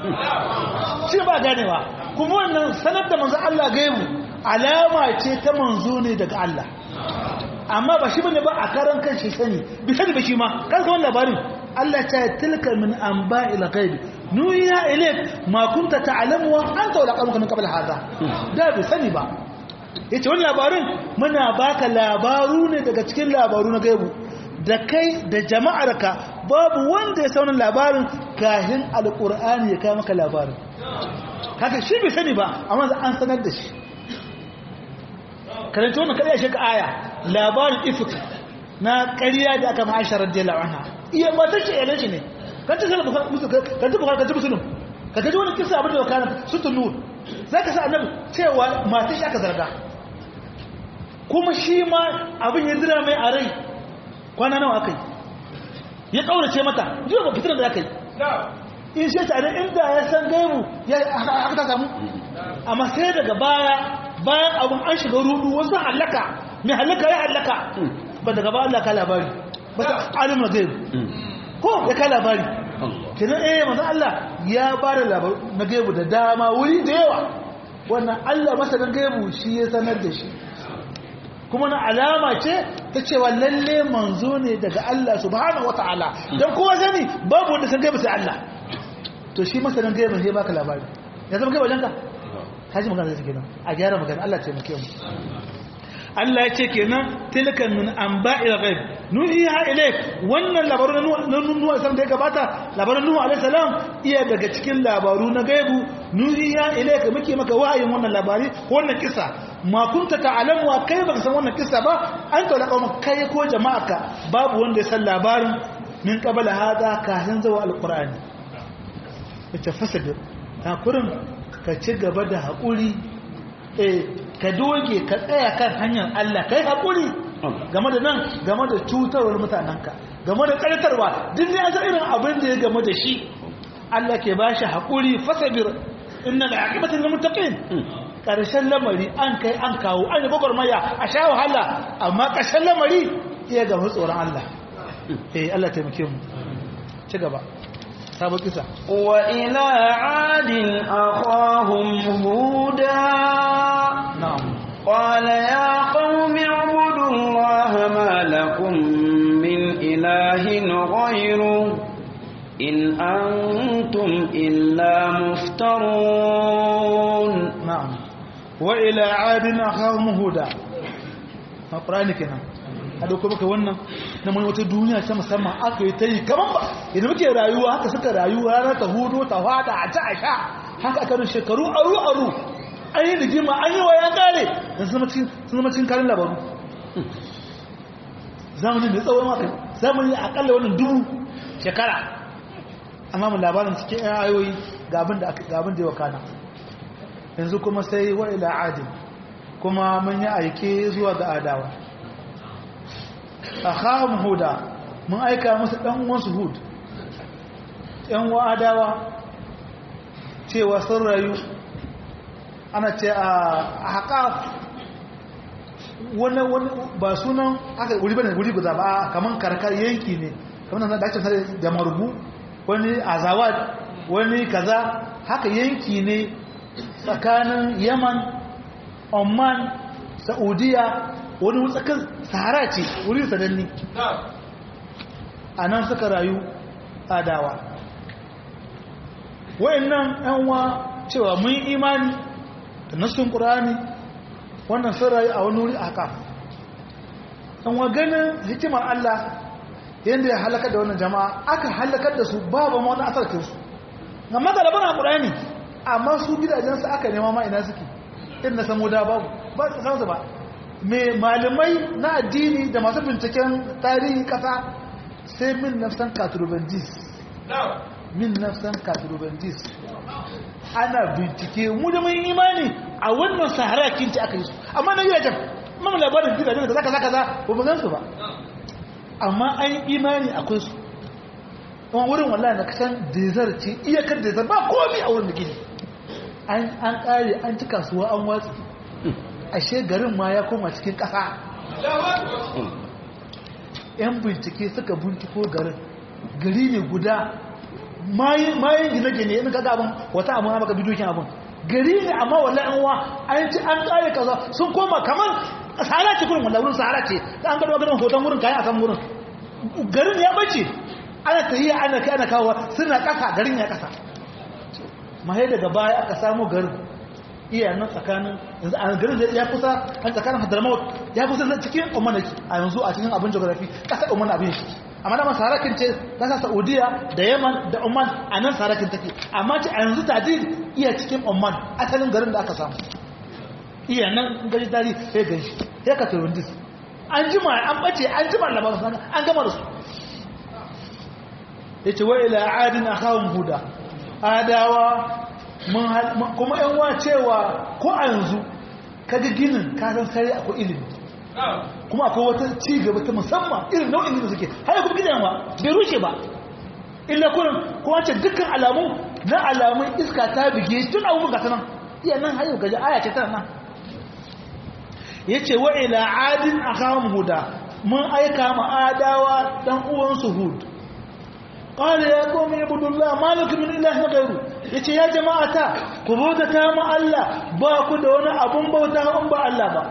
shi ba ganewa kuma wannan sanar da manzo Allah gaibu alama ce ta manzo ne daga Allah amma ba shi bane ba a karan kan shi sani bi sani ba shi ma kan san labarin Allah ta tilka min anba'il ghaib nuya ilayk ma kunta ta'lamu wa anta wala qamuka min qabl hadha da bi sani ba yace wannan labarin muna baka labaru ne daga cikin labaru na gaibu da kai da jama'arka babu wanda ya saunan labarin kahin alqur'ani ya kai maka labarin haka shi bai sani ba amma an sanar da shi karanta wannan kariya shi ka aya labarin ifk na ƙarya da aka ma'aisha radiyallahu anha iya ba ta ce yalan shi ne kan ta sallah musu kan ta bukhari kan ta muslim ka kaji wani kisa abin da kana sutun nur zaka sa annabi cewa mata shi aka zarga kuma shi ma abin ya dira mai a rai kwana nawa akai ya kaurace mata jiya ba fitar da akai in shi ta inda ya san gaibu ya aka ta samu amma sai daga baya bayan abin an shiga rudu wasu halaka mai halaka ya halaka ba daga ba Allah ka labari ba ta alimul gaibu ko ya ka labari kenan eh manzo Allah ya ba da labaru na gaibu da dama wuri da yawa wannan Allah masanin gaibu shi ya sanar da shi kuma na alama ce ta cewa lalle manzo ne daga Allah subhanahu wataala dan kowa sani babu wanda san gaibu sai Allah to shi masanin gaibu sai baka labari ya zama kai wajenka kaji magana zai kenan a gyara magana Allah ce muke mu Allah ya ce kenan tilkan min anba'il ghaib nuhiha ilayk wannan labaru na nuhu san da ya gabata labarin nuhu alaihi salam iya daga cikin labaru na gaibu nuhiha ilayk muke maka wahayin wannan labari wannan kisa ma kunta ta'lamu wa kai baka san wannan kisa ba an ta laqawma kai ko jama'aka babu wanda ya san labarin min qabla hada kafin zuwa alqur'ani ita fasadir ta kurin ka ci gaba da haƙuri ka doge ka tsaya kan hanyar Allah ka yi haƙuri game da nan game da cutarwar mutanenka game da ƙartarwa duk ne an irin abin da ya game da shi Allah ke ba shi haƙuri fasabir inna da aqibatul muttaqin ƙarshen lamari an kai an kawo an yi gwagwarmaya a sha wahala amma ƙarshen lamari iya gaba tsoron Allah eh Allah taimake mu ci gaba sabon kisa وإلى عاد أخاهم هودا na'am قال يا قوم اعبدوا الله ما لكم من إله غيره إن أنتم إلا مفترون na'am wa ila adin akhahum huda alqur'ani kenan a dauko maka wannan na mun wata duniya ta musamman aka yi ta yi kaman ba idan muke rayuwa haka suka rayu ranar ta hudu ta fada a ta a sha haka aka rin shekaru aru aru an yi rigima an yi wa ya kare da sun zama cikin karin labaru zamani mai tsawon maka zamani akalla wannan dubu shekara amma mu labarin cikin yan ayoyi ga abin da ya wakana yanzu kuma sai wa ila adin kuma mun yi aike zuwa ga adawa akhahum huda mun aika musu dan uwansu hud yan wa adawa cewa sun rayu ana ce a haƙaf wani wani ba sunan aka wuri bane wuri guda ba kaman karkar yanki ne kamar nan da ake sare da marubu wani azawad wani kaza haka yanki ne tsakanin yaman oman saudiya wani tsakar sahara ce wuri sananni a nan suka rayu adawa wa'annan yanwa cewa mun imani da nassun ƙurani wannan sun rayu a wani wuri a haka yanwa ganin hikimar Allah yadda ya halakar da wannan jama'a aka halakar da su babu ma wani asarkinsu amma da labarin ƙurani amma su gidajensu aka nema ma ina suke in na samu da babu ba su sansu ba mai malamai na addini da masu binciken tarihi kasa sai min nafsan katurubandis min nafsan katurubandis ana bincike mu da mun imani a wannan sahara kinci aka yi su amma na gidajen mamu labarin gidajen da zaka zaka za ba mu gansu ba amma an imani akwai su wani wurin wallahi na kasan desert ce iyakar desert ba komi a wurin da gini an kare an ci kasuwa an watsi ashe garin ma ya koma cikin ƙasa yan bincike suka binciko garin gari ne guda mayan gine-gine yana kaga abin wata abin maka bidokin abin gari ne amma wala yan wa an ci an kare kaza sun koma kamar sahara ce kurin wala wurin sahara ce an gado garin hoton wurin kayan akan wurin garin ya bace ana tahiya ana kai ana kawo suna ƙasa garin ya ƙasa mahai daga baya aka samu garin iya nan tsakanin yanzu a garin da ya kusa an tsakanin hadramaut ya kusa cikin oman a yanzu a cikin abin geography ƙasar oman abin shi amma da sarakin ce ƙasar saudiya da yaman da oman a nan sarakin take amma ce a yanzu tajir iya cikin oman asalin garin da aka samu iya nan gari tari ya gan shi ya ka turundis an jima an bace an jima labarin an gama da su ya ce wa ila adin a kawun huda adawa kuma yan wa cewa ko a yanzu kaga ginin kasan sare akwai ilimi kuma akwai wata ci gaba ta musamman irin nau'in gina suke har kuma gidan ba bai rushe ba illa kurin ko wancan dukkan alamu na alamun iska ta bige tun abubuwan gasa nan iya nan hayo gaji aya ce tana nan ya ce wa ila adin a kawon huda mun aika ma adawa dan uwansu hud قال يا قوم اعبدوا الله ما لكم من اله غيره yace ya jama'ata ku bautata mu Allah ba ku da wani abun bauta in ba Allah ba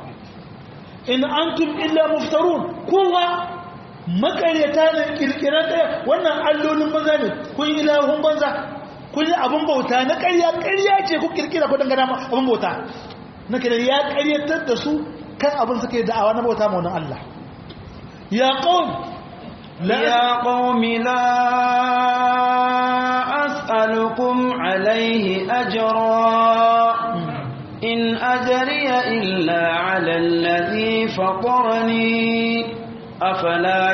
in antum illa muftarun kowa makaryata ne kirkiran ɗaya wannan allolin banza ne kun yi ilahun banza kun yi abun bauta na ƙarya ƙarya ce ku kirkira ku dangana ma abun bauta na kira ya ƙaryatar da su kan abin suke da'awa na bauta ma wani Allah ya qaum يا قوم لا أسألكم عليه أجرا إن أجري إلا على الذي فطرني أفلا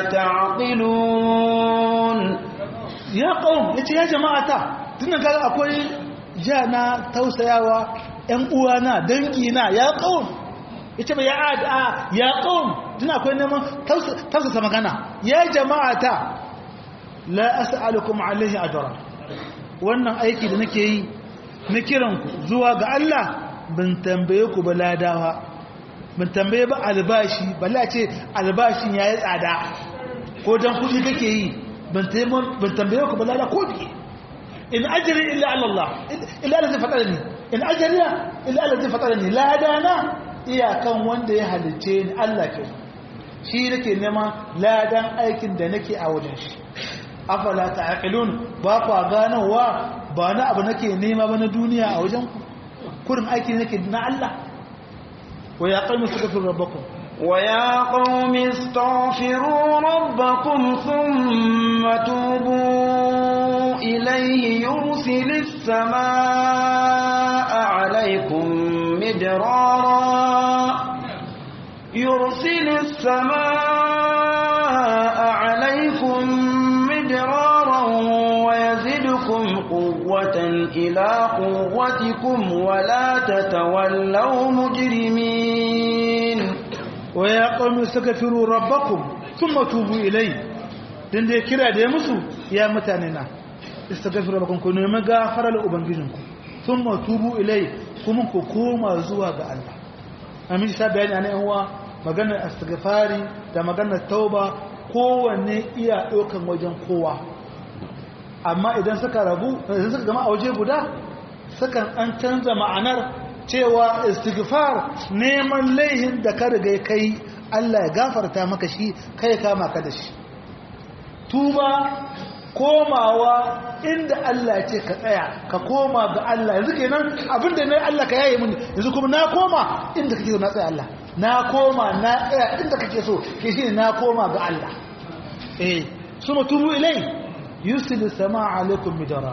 تعقلون يا قوم يا جماعة tunda kaga akwai jana tausayawa ƴan uwana dangina ya qaum ita ba ya ada ya qaum tana akwai neman tausasa magana ya jama'ata la as'alukum alaihi ajra wannan aiki da nake yi na kiran ku zuwa ga Allah ban tambaye ku ba ladawa ban tambaye ba albashi balla ce albashin yayi tsada ko dan kudi kake yi ban tambaye ku ba lada ko biye in ajri illa ala Allah illa Allah zai faɗa ni in ajri illa Allah zai faɗa ni ladana iyakan wanda ya halice ni Allah ke shi nake neman ladan aikin da nake a wajen shi afala ta'qilun ba ku ganowa ba na abu nake nema ba na duniya a wajen ku kurin aiki nake na Allah wa ya qawmi astaghfiru rabbakum wa ya qawmi astaghfiru rabbakum thumma tubu ilayhi yursilis samaa'a 'alaykum midrara يرسل السماء عليكم مدرارا ويزدكم قوة إلى قوتكم ولا تتولوا مجرمين ويا قوم استغفروا ربكم ثم توبوا إليه dan da ya kira da ya musu ya mutane na istaghfiru rabbakum ku nemi gafara la ubangijinku thumma tubu ilai kuma ku koma zuwa ga Allah amin sa bayani ana yan uwa maganar astighfari da maganar tauba kowanne iya ɗaukan wajen kowa amma idan suka rabu idan suka gama a waje guda sukan an canza ma'anar cewa istighfar neman laihin da ka riga kai Allah ya gafarta maka shi kai kama ka da shi tuba komawa inda Allah ce ka tsaya ka koma ga Allah yanzu kenan abinda ne Allah ka yaye mini yanzu kuma na koma inda kake so na tsaya Allah na koma na tsaya inda kake so ke shi na koma ga Allah eh suma tubu ilai yusilu samaa alaikum midara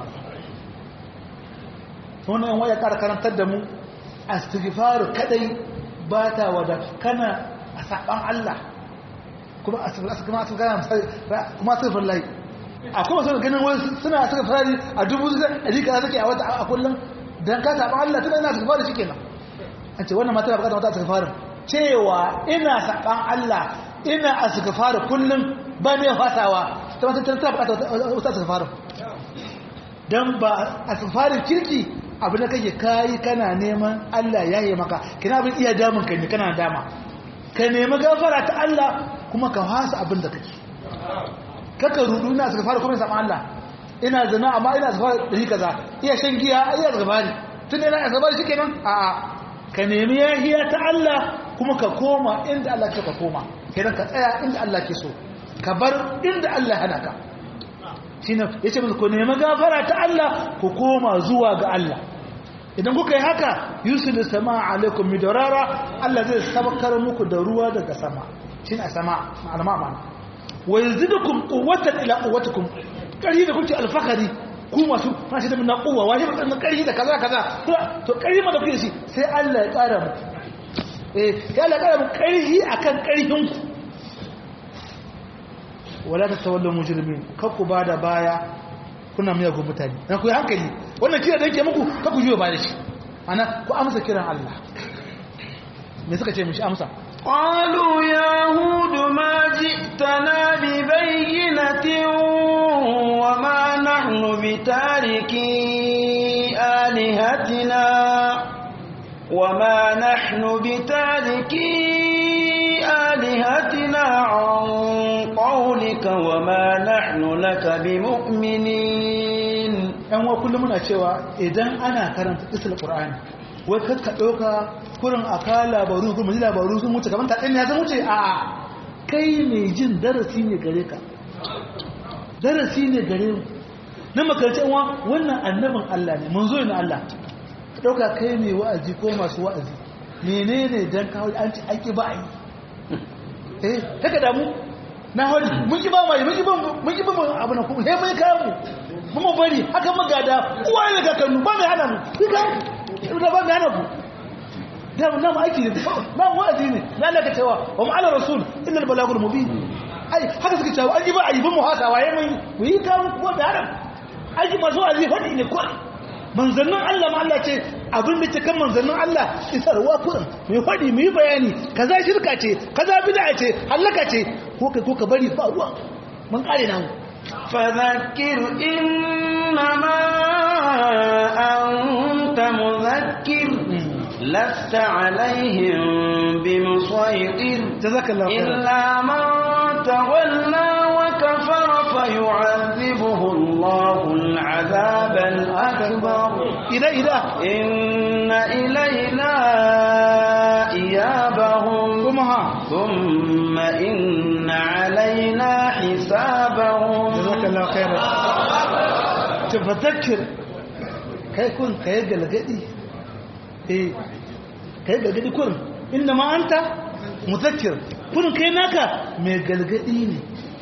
wannan yan waya kara karantar da mu astighfar kadai ba ta wada kana a saban Allah kuma astighfar kuma astighfar kuma astighfar lai akwai wasu ganin wani suna astighfar a dubu a rika take a wata a kullum dan ka saban Allah tana ina astighfar shi kenan an ce wannan mata ba ta astighfar cewa ina saban Allah ina astighfar kullum ba ne fasawa ta wata tana bukatar wata astighfar dan ba astighfarin kirki abu da kake kayi kana neman Allah ya yi maka kina abin iya damun ka ne kana dama ka nemi gafara ta Allah kuma ka hasa abin da kake kaka rudu ina suka fara kuma sama Allah ina zina amma ina suka fara dari kaza iya shan giya iya suka fara tun ina suka fara shikenan a a ka nemi yahiya ta Allah kuma ka koma inda Allah ke ka koma kenan ka tsaya inda Allah ke so ka bar inda Allah hana ka shine yace musu ku nemi gafara ta Allah ku koma zuwa ga Allah idan kuka yi haka yusul sama alaikum midarara Allah zai sabakar muku da ruwa daga sama shine a sama ma'ana ma'ana wa yazidukum quwwatan ila quwwatikum kari da kuke alfakari ku masu fashi da minna quwwa wani mutum kari da kaza kaza to kari ma da kuke shi sai Allah ya kara mu eh ya Allah ya kara mu kari akan karhin ku wala ta tawallu mujrimin kakku bada baya kuna miyagun mutane na ku yi hankali wannan kira da yake muku kakku jiwa ba da shi ana ku amsa kiran Allah me suka ce mishi amsa قالوا يا هود ما جئتنا ببينة وما نحن بتاركي آلهتنا وما نحن بتاركي آلهتنا عن قولك وما نحن لك بمؤمنين ‘yan wa kullum muna cewa idan ana karanta isla ƙur'ani wai kakka ɗauka kurin a ka labaru kuma ji labaru sun wuce kamar taɗin ya zan wuce a kai mai jin darasi ne gare ka darasi ne gare mu na makarci wa wannan annabin Allah ne mun zo na Allah ka ɗauka kai mai wa'azi ko masu wa'azi menene dan kawo an ci aiki ba a yi eh haka damu na hori mun ki ba mai mun ki ba mun ki ba abu na kuma he mun kawo mu mu bari haka magada uwa ne ga kanu ba mai hana mu kika da ba mai hana ku da na mu aiki ne na wa'azi ne na Allah ka cewa wa ma'ala rasul illa al balagul mubin ai haka suka cewa an yi ba a yi bin mu haka waye mun mu yi kawo ko da haram aiki masu wa'azi fadi ne ko manzannin Allah ma Allah ce abin da ke kan manzannin Allah isarwa kurin mai faɗi mai bayani kaza shirka ce kaza bid'a ce halaka ce ko kai ko ka bari ba ruwa mun kare namu فذكر إنما أنت مذكر لست عليهم بمسيطر جزاك الله خيرا إلا من تولى وكفر فيعذبه الله العذاب الأكبر ina ina إن إلينا إيابهم kuma ha ثم إن علينا حسابهم جزاك الله خيرا تفذكر kai kun kai galgadi eh kai galgadi kun inna ma anta muzakkir kun kai naka mai galgadi ne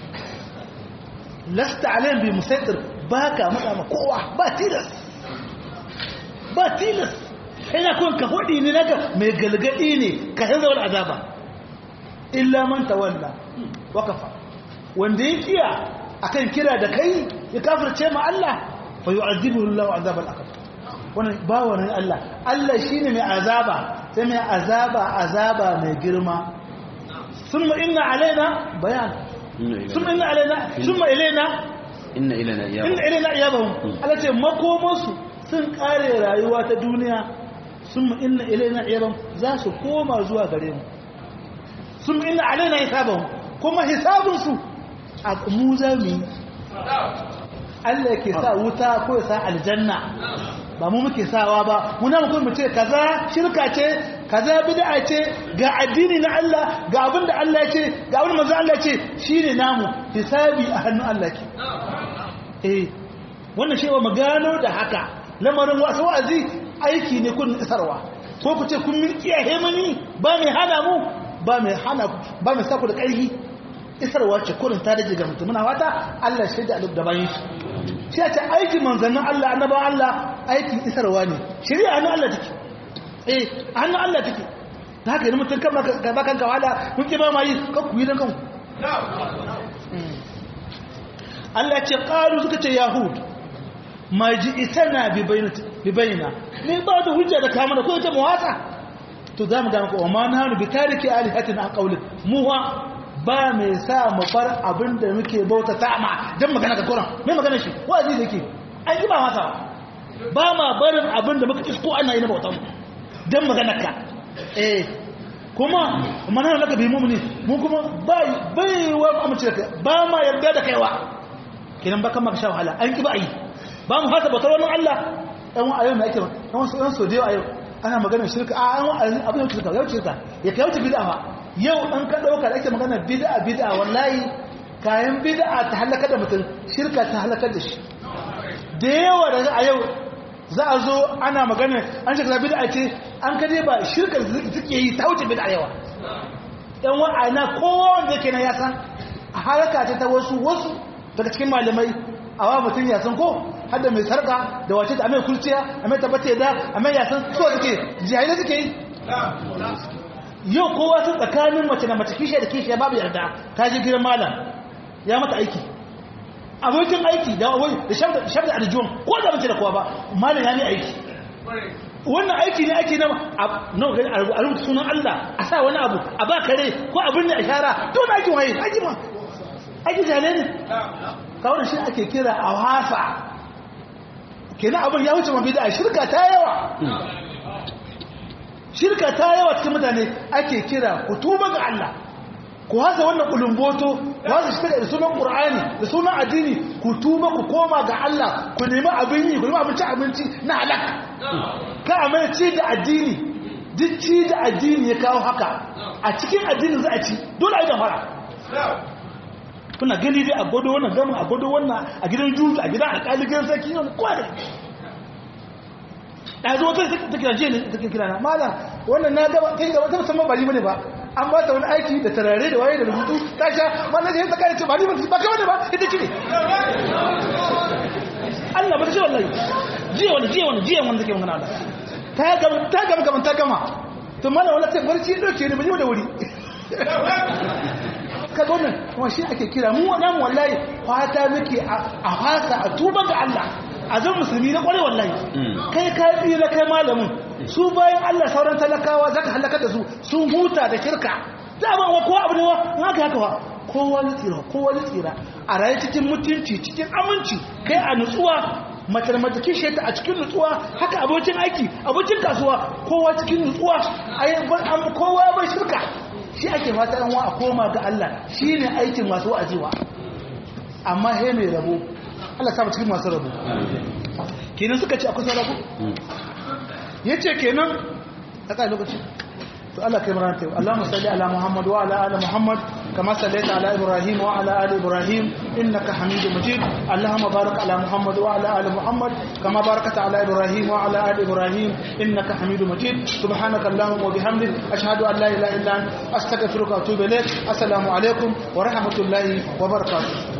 lasta alayhim bi musaitir baka matsa ma kowa ba tilas ba tilas kai na kun ka hodi ne naka mai galgadi ne ka hanzar wal azaba illa man tawalla wakafa wanda ya kiya akan kira da kai ya kafirce ma Allah fa yu'adhibuhu Allah azab al-akbar wannan ba wannan Allah Allah shine mai azaba sai mai azaba azaba mai girma summa inna alaina bayan summa inna alaina summa ilaina inna ilana inna ilaina iyabahum Allah ce makomansu sun kare rayuwa ta duniya summa inna ilaina iyabahum za su koma zuwa gare mu sun inna alaina hisabahum kuma hisabunsu a mu za mu yi Allah ke sa wuta ko ya sa aljanna ba mu muke sawa ba muna mu kuma ce kaza shirka ce kaza bid'a ce ga addini na Allah ga abin da Allah ya ce ga abin manzo Allah ya ce shine namu hisabi a hannun Allah ke eh wannan shi mu gano da haka lamarin wasu wa'azi aiki ne kun isarwa ko ku ce kun milki a hemani ba mai hana mu ba mai hana ba mai saku da ƙarfi isarwa ce kurin ta daji ga mutum muna fata Allah shi da alif da bayan shi shi ya ce aikin manzannin Allah annaba Allah aikin isarwa ne shari'a hannun Allah take eh hannun Allah take da haka yi mutum kan ba kan kawala mun ki ba ma yi kan ku yi don kanku Allah ce ƙaru suka ce yahud ma ji isana bi bayyana ne ba da hujja da kama da kawai ta mawasa to za mu gama ko ma na hannu bi tariki alihatin an kaulin muwa ba mai sa mu bar abin da muke bauta ta ma don magana ka kuran mai magana shi wa'azi da ke an ji ba masa ba ma barin abin da muka isko ana yi na bautan don magana ka eh kuma mana naka bi mumuni mu kuma bai bai wa amince da kai ba ma yarda da kaiwa kenan ba kan maka sha wahala an ki ba yi ba mu fata bautar wannan Allah ɗan wa ayyau na ake ɗan wasu ɗan so da yau ayyau ana maganar shirka a an abin yau shirka yau shirka ya kai wuce bid'a fa yau an ka ɗauka da ake magana bid'a bid'a wallahi kayan bid'a ta halaka da mutum shirka ta halakar da shi da yawa da a yau za a zo ana magana an shirka bid'a ce an kaje ba shirka suke yi ta wuce bid'a yawa ɗan wa'ana kowa wanda yake na ya san a haraka ce ta wasu wasu daga cikin malamai a wa mutum ya san ko hadda mai sarka da wace ta amai kurciya amai tabbata da amai ya san so suke jihai suke yi yau kowa sun tsakanin mace da mace kishiya da kishiya babu yarda ta je gidan malam ya mata aiki abokin aiki da wai da shafi da arjuwan ko da mace da kowa ba malam ya ne aiki wannan aiki ne ake nama a rubuta sunan Allah a sa wani abu a ba kare ko abin da a shara don aikin waye aiki ma aiki jale ne kawai shi ake kira a wasa kenan abin ya wuce mafi da shirka ta yawa shirka ta yawa cikin mutane ake kira ku tuba ga Allah ku hasa wannan kulumboto ku hasa shi da sunan Qur'ani da sunan addini ku tuba ku koma ga Allah ku nemi abin yi ku nemi abinci abinci na halak ka amma ci da addini duk ci da addini ya kawo haka a cikin addinin za a ci dole a yi fara kuna gani dai a gwado wannan gama a gwado wannan a gidan juju a gidan alƙali gidan sarki yau kowa da ɗazu wata ta kira jiya ne ta kira na malam wannan na gaba kai gaba ta musamman ba ni bane ba an ba ta wani aiki da tarare da waye da rubutu ta sha mana da ta kare ce ba ni ba ba kai wani ba ita ce ne Allah ba ta ce wallahi jiya wani jiya wani jiya wani take magana ta gama ta gama gama ta gama to malam wala sai barci dauke ne ba ni da wuri ka zo nan kuma shi ake kira mu wannan wallahi fata muke a fasa a tuba ga Allah a zan musulmi na kware wallahi kai ka tsira kai malamin su bayan Allah sauran talakawa zaka halaka da su sun huta da kirka da ba wa kowa abu ne wa haka haka wa kowa ya tsira kowa ya tsira a rayu cikin mutunci cikin aminci kai a nutsuwa mace da mace kishe ta a cikin nutsuwa haka abokin aiki abokin kasuwa kowa cikin nutsuwa kowa bai shirka shi ake fata ɗan wa a koma ga Allah shi ne aikin masu wa'aziwa amma he mai rabo Allah samu cikin masu rabo kenan suka ce akwai rabo ya ce kenan a kai lokaci to Allah kai marana ta yi Allahumma salli ala Muhammad wa ala ali Muhammad kama sallaita ala Ibrahim wa ala ali Ibrahim innaka Hamidum Majid Allahumma barik ala Muhammad wa ala ali Muhammad kama barakta ala Ibrahim wa ala ali Ibrahim innaka Hamidum Majid subhanaka Allahumma wa bihamdik ashhadu an la ilaha illa anta astaghfiruka wa atubu ilaik assalamu alaikum wa rahmatullahi wa barakatuh